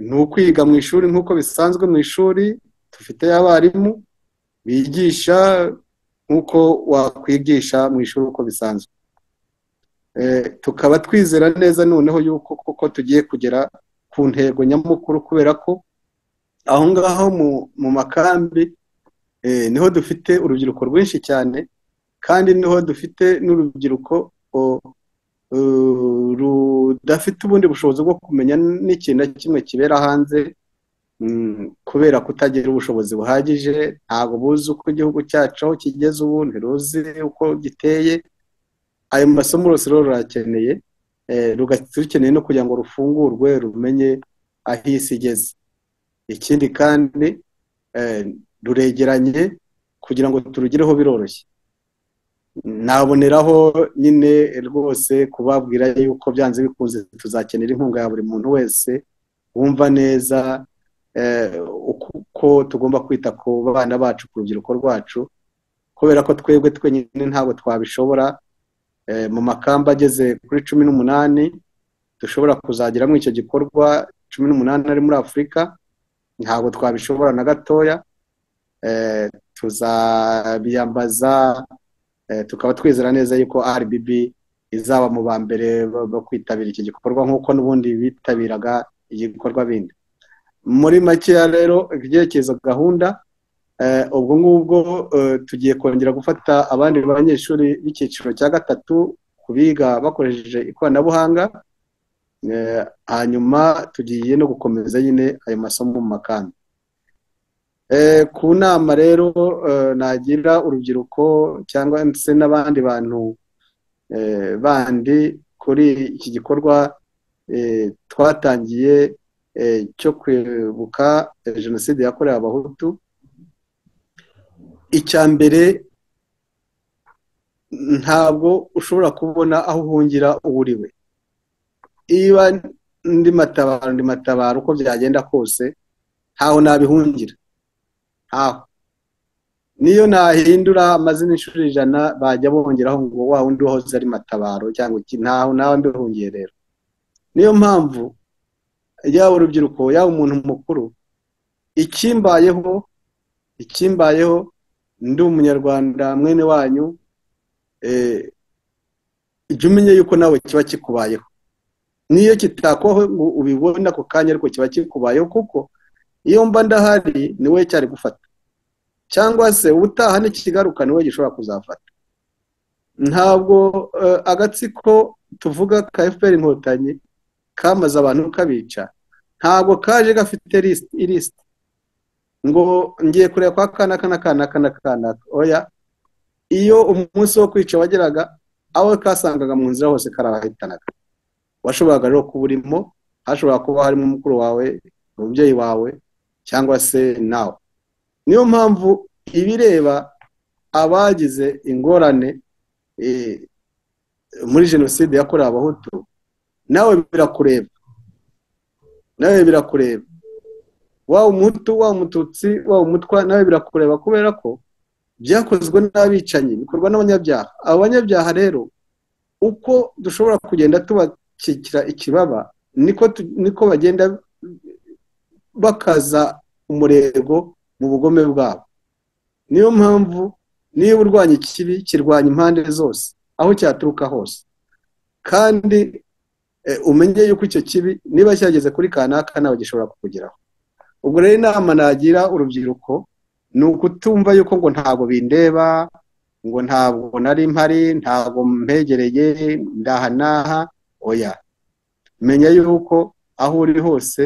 ni ukwiga mu ishuri nk'uko bisanzwe mu ishuri dufite abarimu bigisha nk'uko wakwigisha mu ishuri uko bisanzwe Eh, tukaba twizera neza noneho yuko koko tugiye kugera ku ntego nyamukuru kubera ko aho ngaho mu mu makambi eh, niho dufite urubyiruko rwinshi cyane kandi niho dufite n'urubyiruko o- eh, rudafite ubundi bushobozi bwo kumenya n'ikintu na kimwe kibera hanze Mm, kubera kutagira ubushobozi buhagije ntabwo buzi uko igihugu cyacu aho kigeze ubu ntiruzi uko giteye ayo masomo rwose rero rurakeneye eh, ruga- rukeneye no kugira ngo rufungurwe rumenye aho isi igeze ikindi kandi eh, ruregeranye kugira ngo turugireho biroroshye naboneraho nyine rwose kubabwira yuko byanze bikunze tuzakenera inkunga ya buri muntu wese wumva neza eh, uko tugomba kwita ku bana bacu ku rubyiruko rwacu kubera ko twebwe twenyine ntabwo twabishobora eh, mu makamba ageze kuri cumi n'umunani dushobora kuzageramo icyo gikorwa cumi n'umunani ari muri afurika ntabwo twabishobora na gatoya Eh, tuzabiyambaza eh, tukaba twizera neza yuko RBB izaba mu ba mbere bo bo kwitabira iki gikorwa nk'uko n'ubundi bitabiraga igikorwa bindi muri makeya rero ibyerekezo gahunda eh, ubwo ngubwo eh, tugiye kongera gufata abandi banyeshuri b'icyiciro cya gatatu ku biga bakoresheje ikoranabuhanga eh, hanyuma tugiye no gukomeza nyine ayo masomo mu makambi Eh, ku nama rero eh, nagira urubyiruko cyangwa ndetse n'abandi bantu eh, bandi kuri iki gikorwa eh, twatangiye eh, cyo kwibuka eh, jenoside yakorewe abahutu icya mbere ntabwo ushobora kubona aho uhungira uwo uri we niba ndi matabaro ndi matabaro uko byagenda kose ntaho nabihungira ntaho niyo nahindura amazina inshuro ijana bajya bongeraho ngo wa wundi wahoze ari matabaro cyangwa iki ntaho nawe mbihungiye rero niyo mpamvu yaba urubyiruko yaba umuntu mukuru ikimbayeho ikimbayeho ndi umunyarwanda mwene wanyu eh, jya umenye yuko nawe kiba kikubayeho niyo kitakubaho ngo ubibone ako kanya ariko kiba kikubayeho kuko iyo mba ndahari ni wowe cyari gufata cyangwa se ubutaha n'ikigaruka ni wowe gishobora kuzafata ntabwo eh, agatsiko tuvuga ka FPR inkotanyi kamaze abantu kabica ntabwo kaje gafite lisiti ilisiti ngo ngiye kureba kwa kanaka na kanaka na kanaka oya iyo umunsi wo kwica wageraga abo kasangaga mu nzira hose karabahitanaga washoboraga rero kuba urimo hashobora kuba harimo umukuru wawe umubyeyi wawe cyangwa se nawe niyo mpamvu ibireba abagize ingorane eh, muri jenoside yakorewe abahutu nawe birakureba nawe birakureba waba umuhutu waba umututsi waba umutwa nawe birakureba kubera ko byakozwe n'abicanyi bikorwa n'abanyabyaha abo banyabyaha rero uko dushobora kugenda tubakikira ikibaba niko tu- niko bagenda bakaza umurego mu bugome bwabo niyo mpamvu niba urwanya ikibi kirwanya impande zose aho cyaturuka hose kandi eh, umenye yuko icyo kibi niba cyageze kuri kanaka ntabwo gishobora kukugeraho ubwo rero inama nagira urubyiruko ni ukutumva yuko ngo ntabwo bindeba ngo ntabwo nari mpari ntabwo mpegereye ndaha n'aha oya menya yuko aho uri hose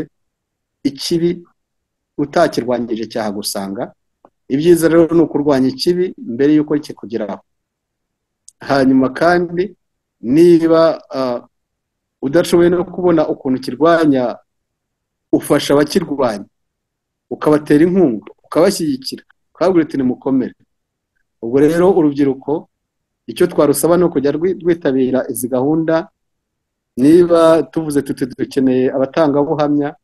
ikibi utakirwanyije cyahagusanga ibyiza rero ni ukurwanya ikibi mbere y'uko kikugeraho hanyuma kandi niba ah, udashoboye no kubona ukuntu kirwanya ufasha abakirwanya ukabatera inkunga ukabashyigikira ukababwira uti nimukomere ubwo rero urubyiruko icyo twarusaba ni ukujya rwi- rwitabira izi gahunda niba tuvuze tuti dukeneye abatangabuhamya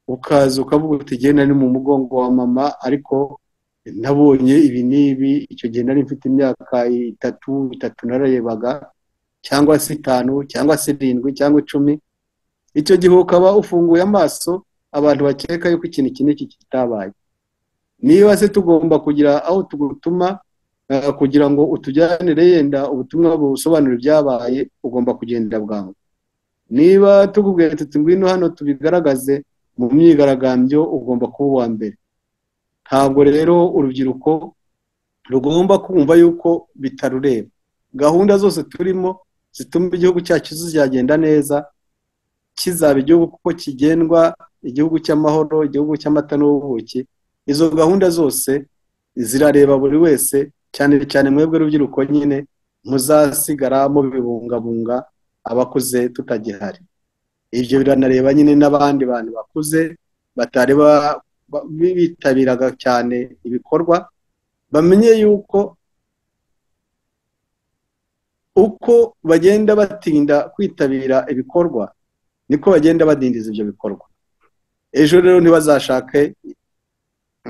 ukaza ukavuga uti igihe nari mu mugongo wa mama ariko nabonye ibi n'ibi icyo gihe nari mfite imyaka itatu itatu nararebaga cyangwa se itanu cyangwa se irindwi cyangwa icumi icyo gihe ukaba ufunguye amaso abantu bakeka yuko ikintu iki n'iki kitabaye niba se tugomba kugira aho tugutuma eh, kugira ngo utujyanire yenda ubutumwa busobanura ibyabaye ugomba kugenda bwangu niba tukubwira tuti ngwino hano tubigaragaze mu myigaragambyo ugomba kuba uwa mbere ntabwo rero urubyiruko rugomba kumva yuko bitarureba gahunda zose turimo zituma igihugu cyacu kizagenda neza kizaba igihugu kuko kigendwa igihugu cy'amahoro igihugu cy'amata n'ubuki izo gahunda zose zirareba buri wese cyane cyane mwebwe rubyiruko nyine muzasigara mubibungabunga abakuze tutagihari ibyo biranareba nyine n'abandi bantu bakuze batari ba- ba- bitabiraga cyane ibikorwa bamenye yuko uko bagenda batinda kwitabira ibikorwa niko bagenda badindiza ibyo bikorwa ejo rero ntibazashake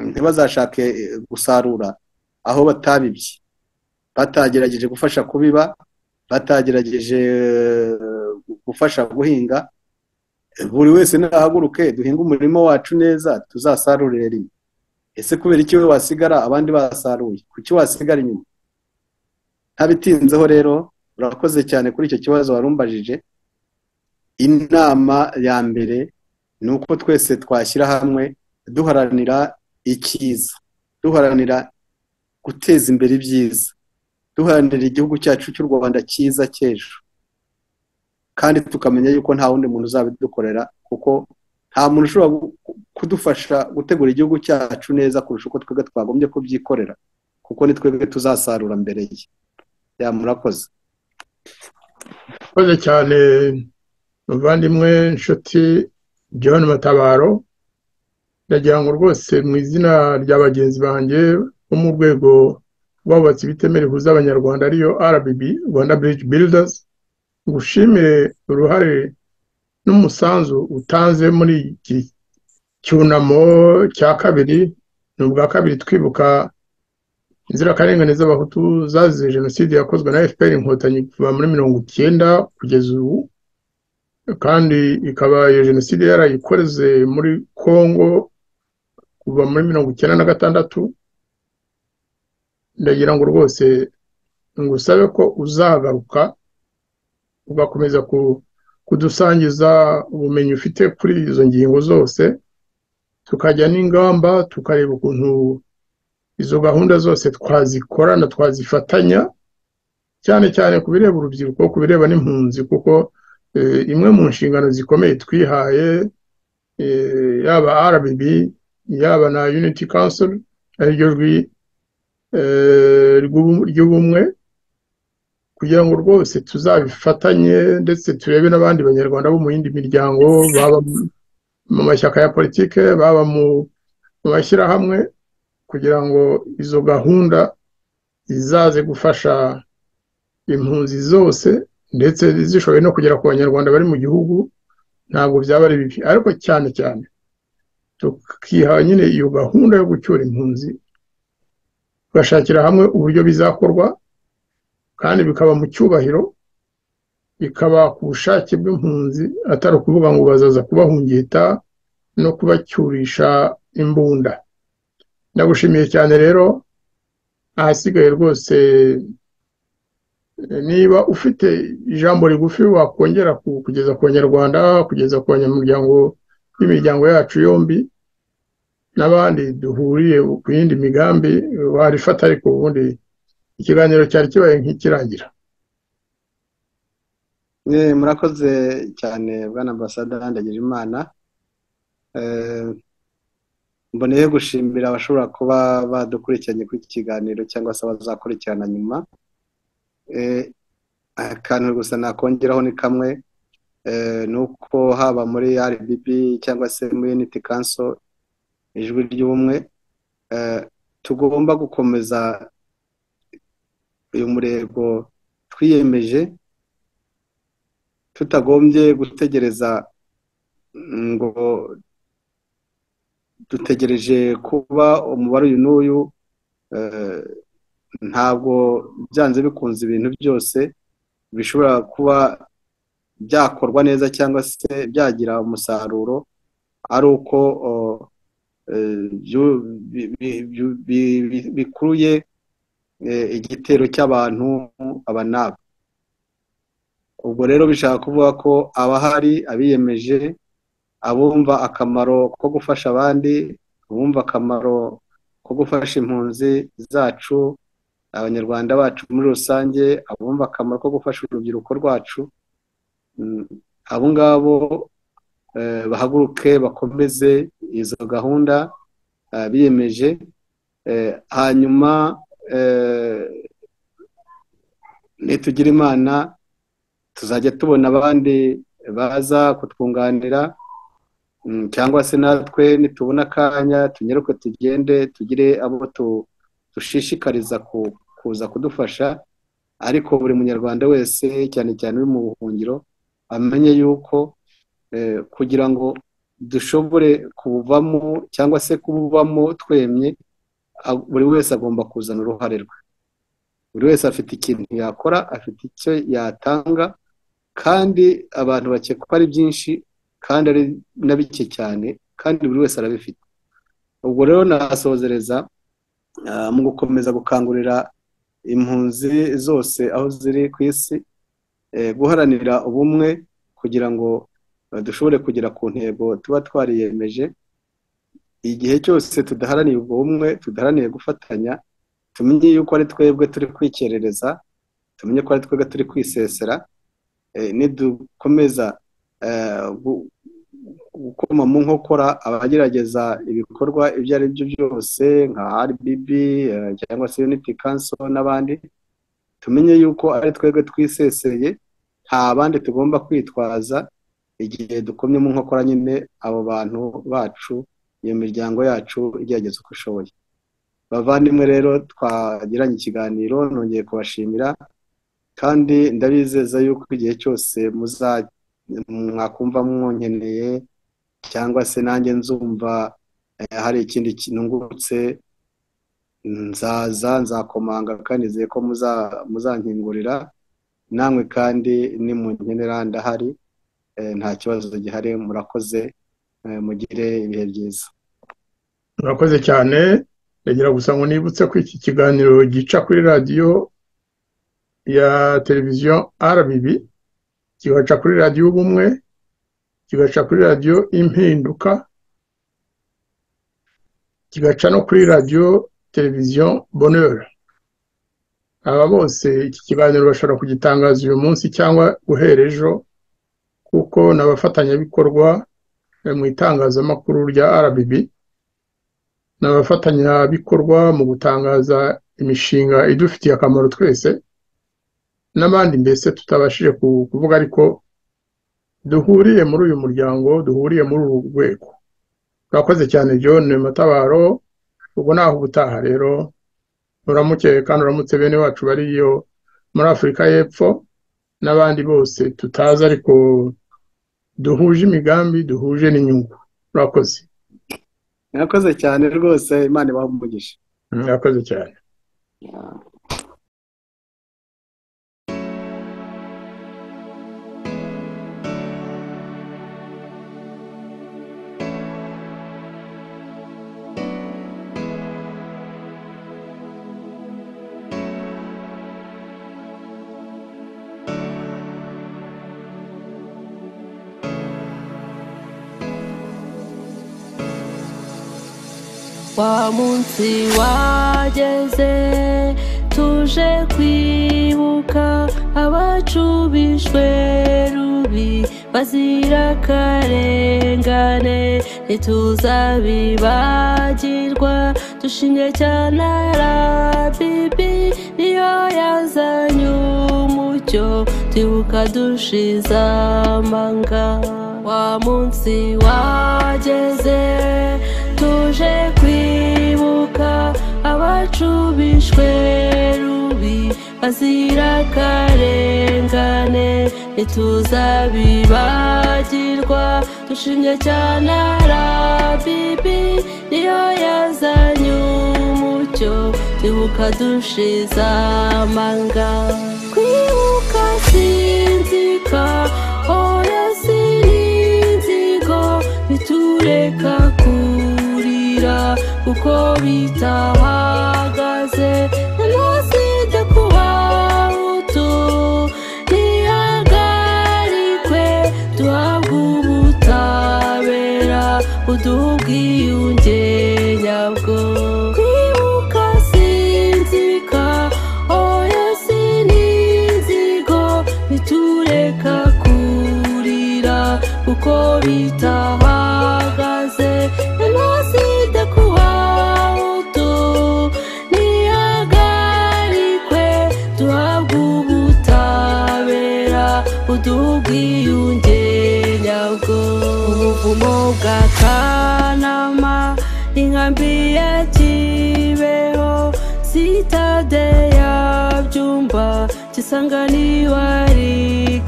ntibazashake eh, gusarura aho batabibye batagerageje gufasha kubiba batagerageje eh, gufasha guhinga buri wese nahaguruke duhinge umurima wacu neza tuzasarurire rimwe ese kubera iki we wasigara abandi basaruye kuki wasigara inyuma ntabitinzeho rero urakoze cyane kuri icyo kibazo warumbajije inama ya mbere ni uko twese twashyira hamwe duharanira icyiza duharanira guteza imbere ibyiza duharanira igihugu cyacu cy'u rwanda cyiza cy'ejo kandi tukamenya yuko nta wundi muntu uzabidukorera kuko nta muntu ushobora gu- ku- kudufasha gutegura igihugu cyacu neza kurusha uko twebwe twagombye kubyikorera kuko ni twebwe tuzasarura mbere ye ya murakoze murakoze cyane muvandimwe inshuti john matabaro ndagira ngo rwose mu izina rya bagenzi banjye bo mu rwego rw'abubatsi bitemera ihuza abanyarwanda ariyo rbb rwanda bridge builders ngushimire uruhare n'umusanzu utanze muri iki cyunamo cya kabiri ni ubwa kabiri twibuka inzirakarengane z'abahutu zazize jenoside yakozwe na fpr inkotanyi kuva muri mirongo icyenda kugeza ubu kandi ikaba iyo jenoside yarayikoze muri congo kuva muri mirongo icyenda na gatandatu ndagira ngo rwose ngusabe ko uzagaruka ugakomeza ku- kudusangiza ubumenyi ufite kuri izo ngingo zose tukajya n'ingamba tukareba ukuntu izo gahunda zose twazikorana twazifatanya cyane cyane ku bireba urubyiruko ku bireba n'impunzi kuko eh, imwe mu nshingano zikomeye twihaye eh, yaba RBB yaba na Unity Council ariryo jwi eh, rw'ubu- ry'ubumwe kugira ngo rwose tuzabifatanye ndetse turebe n'abandi banyarwanda bo mu yindi miryango baba mu mashyaka ya politike baba mu mu mashyirahamwe kugira ngo izo gahunda zizaze gufasha impunzi zose ndetse zishoboye no kugera ku banyarwanda bari mu gihugu ntabwo byaba ari bibi ariko cyane cyane tukiha nyine iyo gahunda yo gucyura impunzi tugashakira hamwe uburyo bizakorwa kandi bikaba mu cyubahiro bikaba ku bushake bw'impunzi atari ukuvuga ngo bazaza kubahungita no kubacyurisha imbunda ndagushimiye cyane rero ahasigaye rwose niba ufite ijambo rigufi wakongera ku- kugeza ku banyarwanda kugeza ku banyamuryango b'imiryango yacu yombi n'abandi duhuriye ku yindi migambi warifata ariko ubundi ikiganiro cyari kibaye nk'ikirangira Eh, murakoze cyane bwana ambasada ndagira imana mboneye gushimira abashobora kuba badukurikiranye kuri iki kiganiro cyangwa se abazakurikirana nyuma Eh, akantu gusa nakongeraho ni kamwe eh, ni uko haba muri rdb cyangwa se muri unity council ijwi ry'ubumwe eh, tugomba gukomeza uyu murego twiyemeje tutagombye gutegereza mm, ngo dutegereje kuba umubare uyu n'uyu eh, ntabwo byanze bikunze ibintu byose bishobora kuba byakorwa neza cyangwa se byagira umusaruro ari uko o, eh, byu- bi- bi- byu- bi- bi- bikuruye eh, igitero cy'abantu aba n'aba ubwo rero bishaka kuvuga ko abahari abiyemeje abumva akamaro ko gufasha abandi abumva akamaro ko gufasha impunzi zacu abanyarwanda bacu muri rusange abumva akamaro ko gufasha urubyiruko rwacu mm, abo ngabo eh, bahaguruke bakomeze izo gahunda eh, biyemeje eh, hanyuma eh, nitugire imana tuzajya tubona abandi baza kutwunganira mm, cyangwa se natwe nitubona akanya tunyeruke tugende tugire abo tu- dushishikariza ku- kuza kudufasha ariko buri munyarwanda wese cyane cyane uri mu buhungiro amenye yuko eh, kugira ngo dushobore kubuvamo cyangwa se kububamo twemye a- buri wese agomba kuzana uruhare rwe buri wese afite ikintu yakora afite icyo yatanga kandi abantu bakekwa ari byinshi kandi ari na bike cyane kandi buri wese arabifite ubwo rero nasohozereza ah, mu gukomeza gukangurira impunzi zose aho ziri ku isi eh, guharanira ubumwe kugira ngo eh, dushobore kugera ku ntego tuba twariyemeje igihe cyose tudaharaniye ubwo bumwe tudaharaniye gufatanya tumenye yuko ari twebwe turi kwikerereza tumenye ko ari twebwe turi kwisesera eh, nidukomeza eh, gu- gukoma mu nkokora abagerageza ibikorwa ibyo ari byo byose nka RBB eh, cyangwa se Unity Council n'abandi tumenye yuko ari twebwe twiseseye nta bandi tugomba kwitwaza igihe dukomye mu nkokora nyine abo bantu bacu iyo miryango yacu igerageza uko ishoboye bavandimwe rero twagiranye ikiganiro nongeye kubashimira kandi ndabizeza yuko igihe cyose muza mwakumva mwonkeneye cyangwa se nanjye nzumva eh, hari ikindi kintu ngurutse nzaza nzakomanga kandi nizeye ko muza- muzankingurira namwe kandi ni mu nkenera ndahari eh, nta kibazo gihari murakoze eh, mugire ibihe byiza murakoze cyane ndagira gusa ngo nibutse ko iki kiganiro gica kuri radiyo ya televiziyo RBB kigaca kuri radiyo ubumwe kigaca kuri radiyo impinduka kigaca no kuri radiyo televiziyo bonheur aba bose iki kiganiro bashobora kugitangaza uyu munsi cyangwa guhera ejo kuko ni abafatanyabikorwa eh, mu itangazamakuru rya RBB ni abafatanyabikorwa mu gutangaza imishinga idufitiye akamaro twese n'abandi mbese tutabashije ku- kuvuga ariko duhuriye muri uyu muryango duhuriye muri uru rwego urakoze cyane John Matabaro ubwo naho ubutaha rero uramuke kandi uramutse bene wacu bariyo muri Afurika y'Epfo n'abandi bose tutazi ariko duhuje imigambi duhuje n'inyungu urakoze murakoze cyane rwose imana ibahe umugisha urakoze cyane wa munsi wageze tuje kwibuka abacubishwe rubi bazira akarengane ntituzabibagirwa dushimye cyane arabibi niyo yazanye umucyo twibuka dushize amanga wa munsi wageze tuje kwibuka abacubishwe rubi bazira akarengane ntituzabibagirwa dushimye cyane arabibi niyo yazanye umucyo twibuka dushize amanga kwibuka sinzika oya sininzigo bitureka kurira kuko bitahagaze ntanaside kuba utu ntihagarikwe duhabwe ubutabera budubwiyunge nyabwo kwibuka sinzika oya sininzigo ntitureka kurira kuko bitahagaze jenoside kuba utu ntihagarikwe duhabwe ubutabera budubwiyunge nyabwo ubuvumo bwa kanama inkambi ya kibeho sitade ya byumba kisanganirwa ari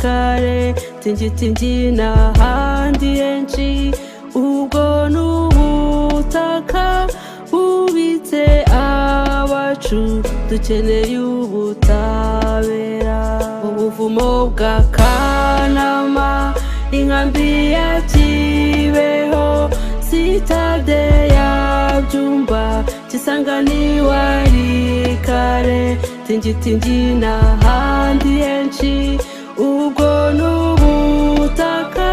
kare tingiti n'ahandi henshi ubwo ni ubutaka bubitse abacu dukeneye ubutabera ubuvumo bwa kanama inkambi ya kibeho sitade ya byumba kisanganirwa ari kare tingitingi n'ahandi henshi ubwo ni ubutaka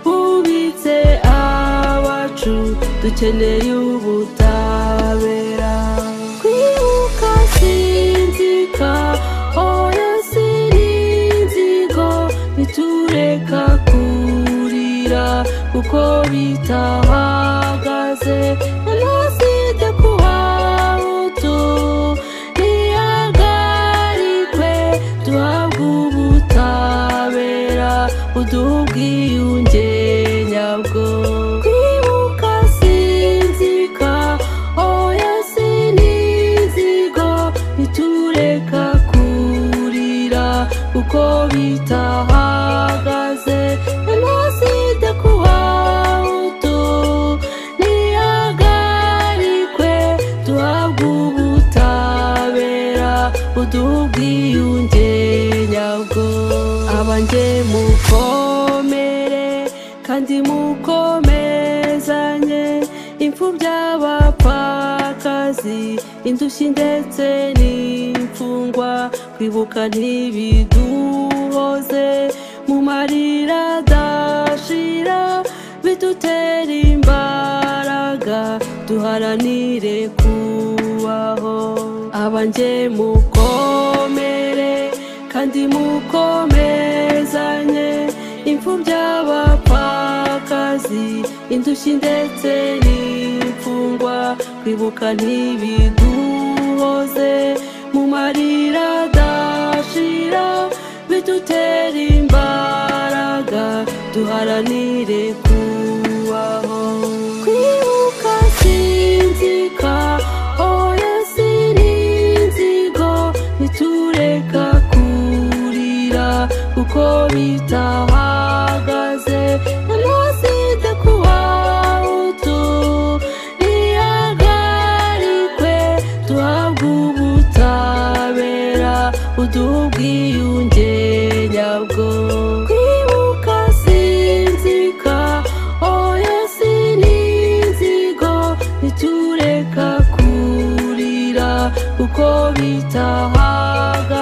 bubitse abacu dukeneye ubutabera kwibuka sinzika oya sininzigo bitureka kurira kuko bitahagaze jenoside kuba utu ntihagarikwe duhabwe ubutabera budubwiyunge nyabwo kwibuka sinzika oya sininzigo ntitureka kurira kuko bitahagaze jenoside kuba utu ntihagarikwe duhabwe ubutabera budubwiyunge nyabwo abanjye mukomere kandi mukomezanye impfu by'abapfakazi indushyi ndetse n'imfungwa kwibuka ntibiduhoze mu marira adashira bidutera imbaraga duharanire kubaho abanjye mukomere kandi mukomezanye impfu by'abapfakazi indushyi ndetse n'imfungwa kwibuka ntibiduhoze mu marira adashira bidutera imbaraga duharanire kubaho kwibuka sinzika oya sininzigo ntitureka kurira kuko bitahagaze jenoside kuba utu ntihagarikwe duhabwe ubutabera budubwiyunge nyabwo kwibuka sinzika oya sininzigo ntitureka kurira kuko bitahagaze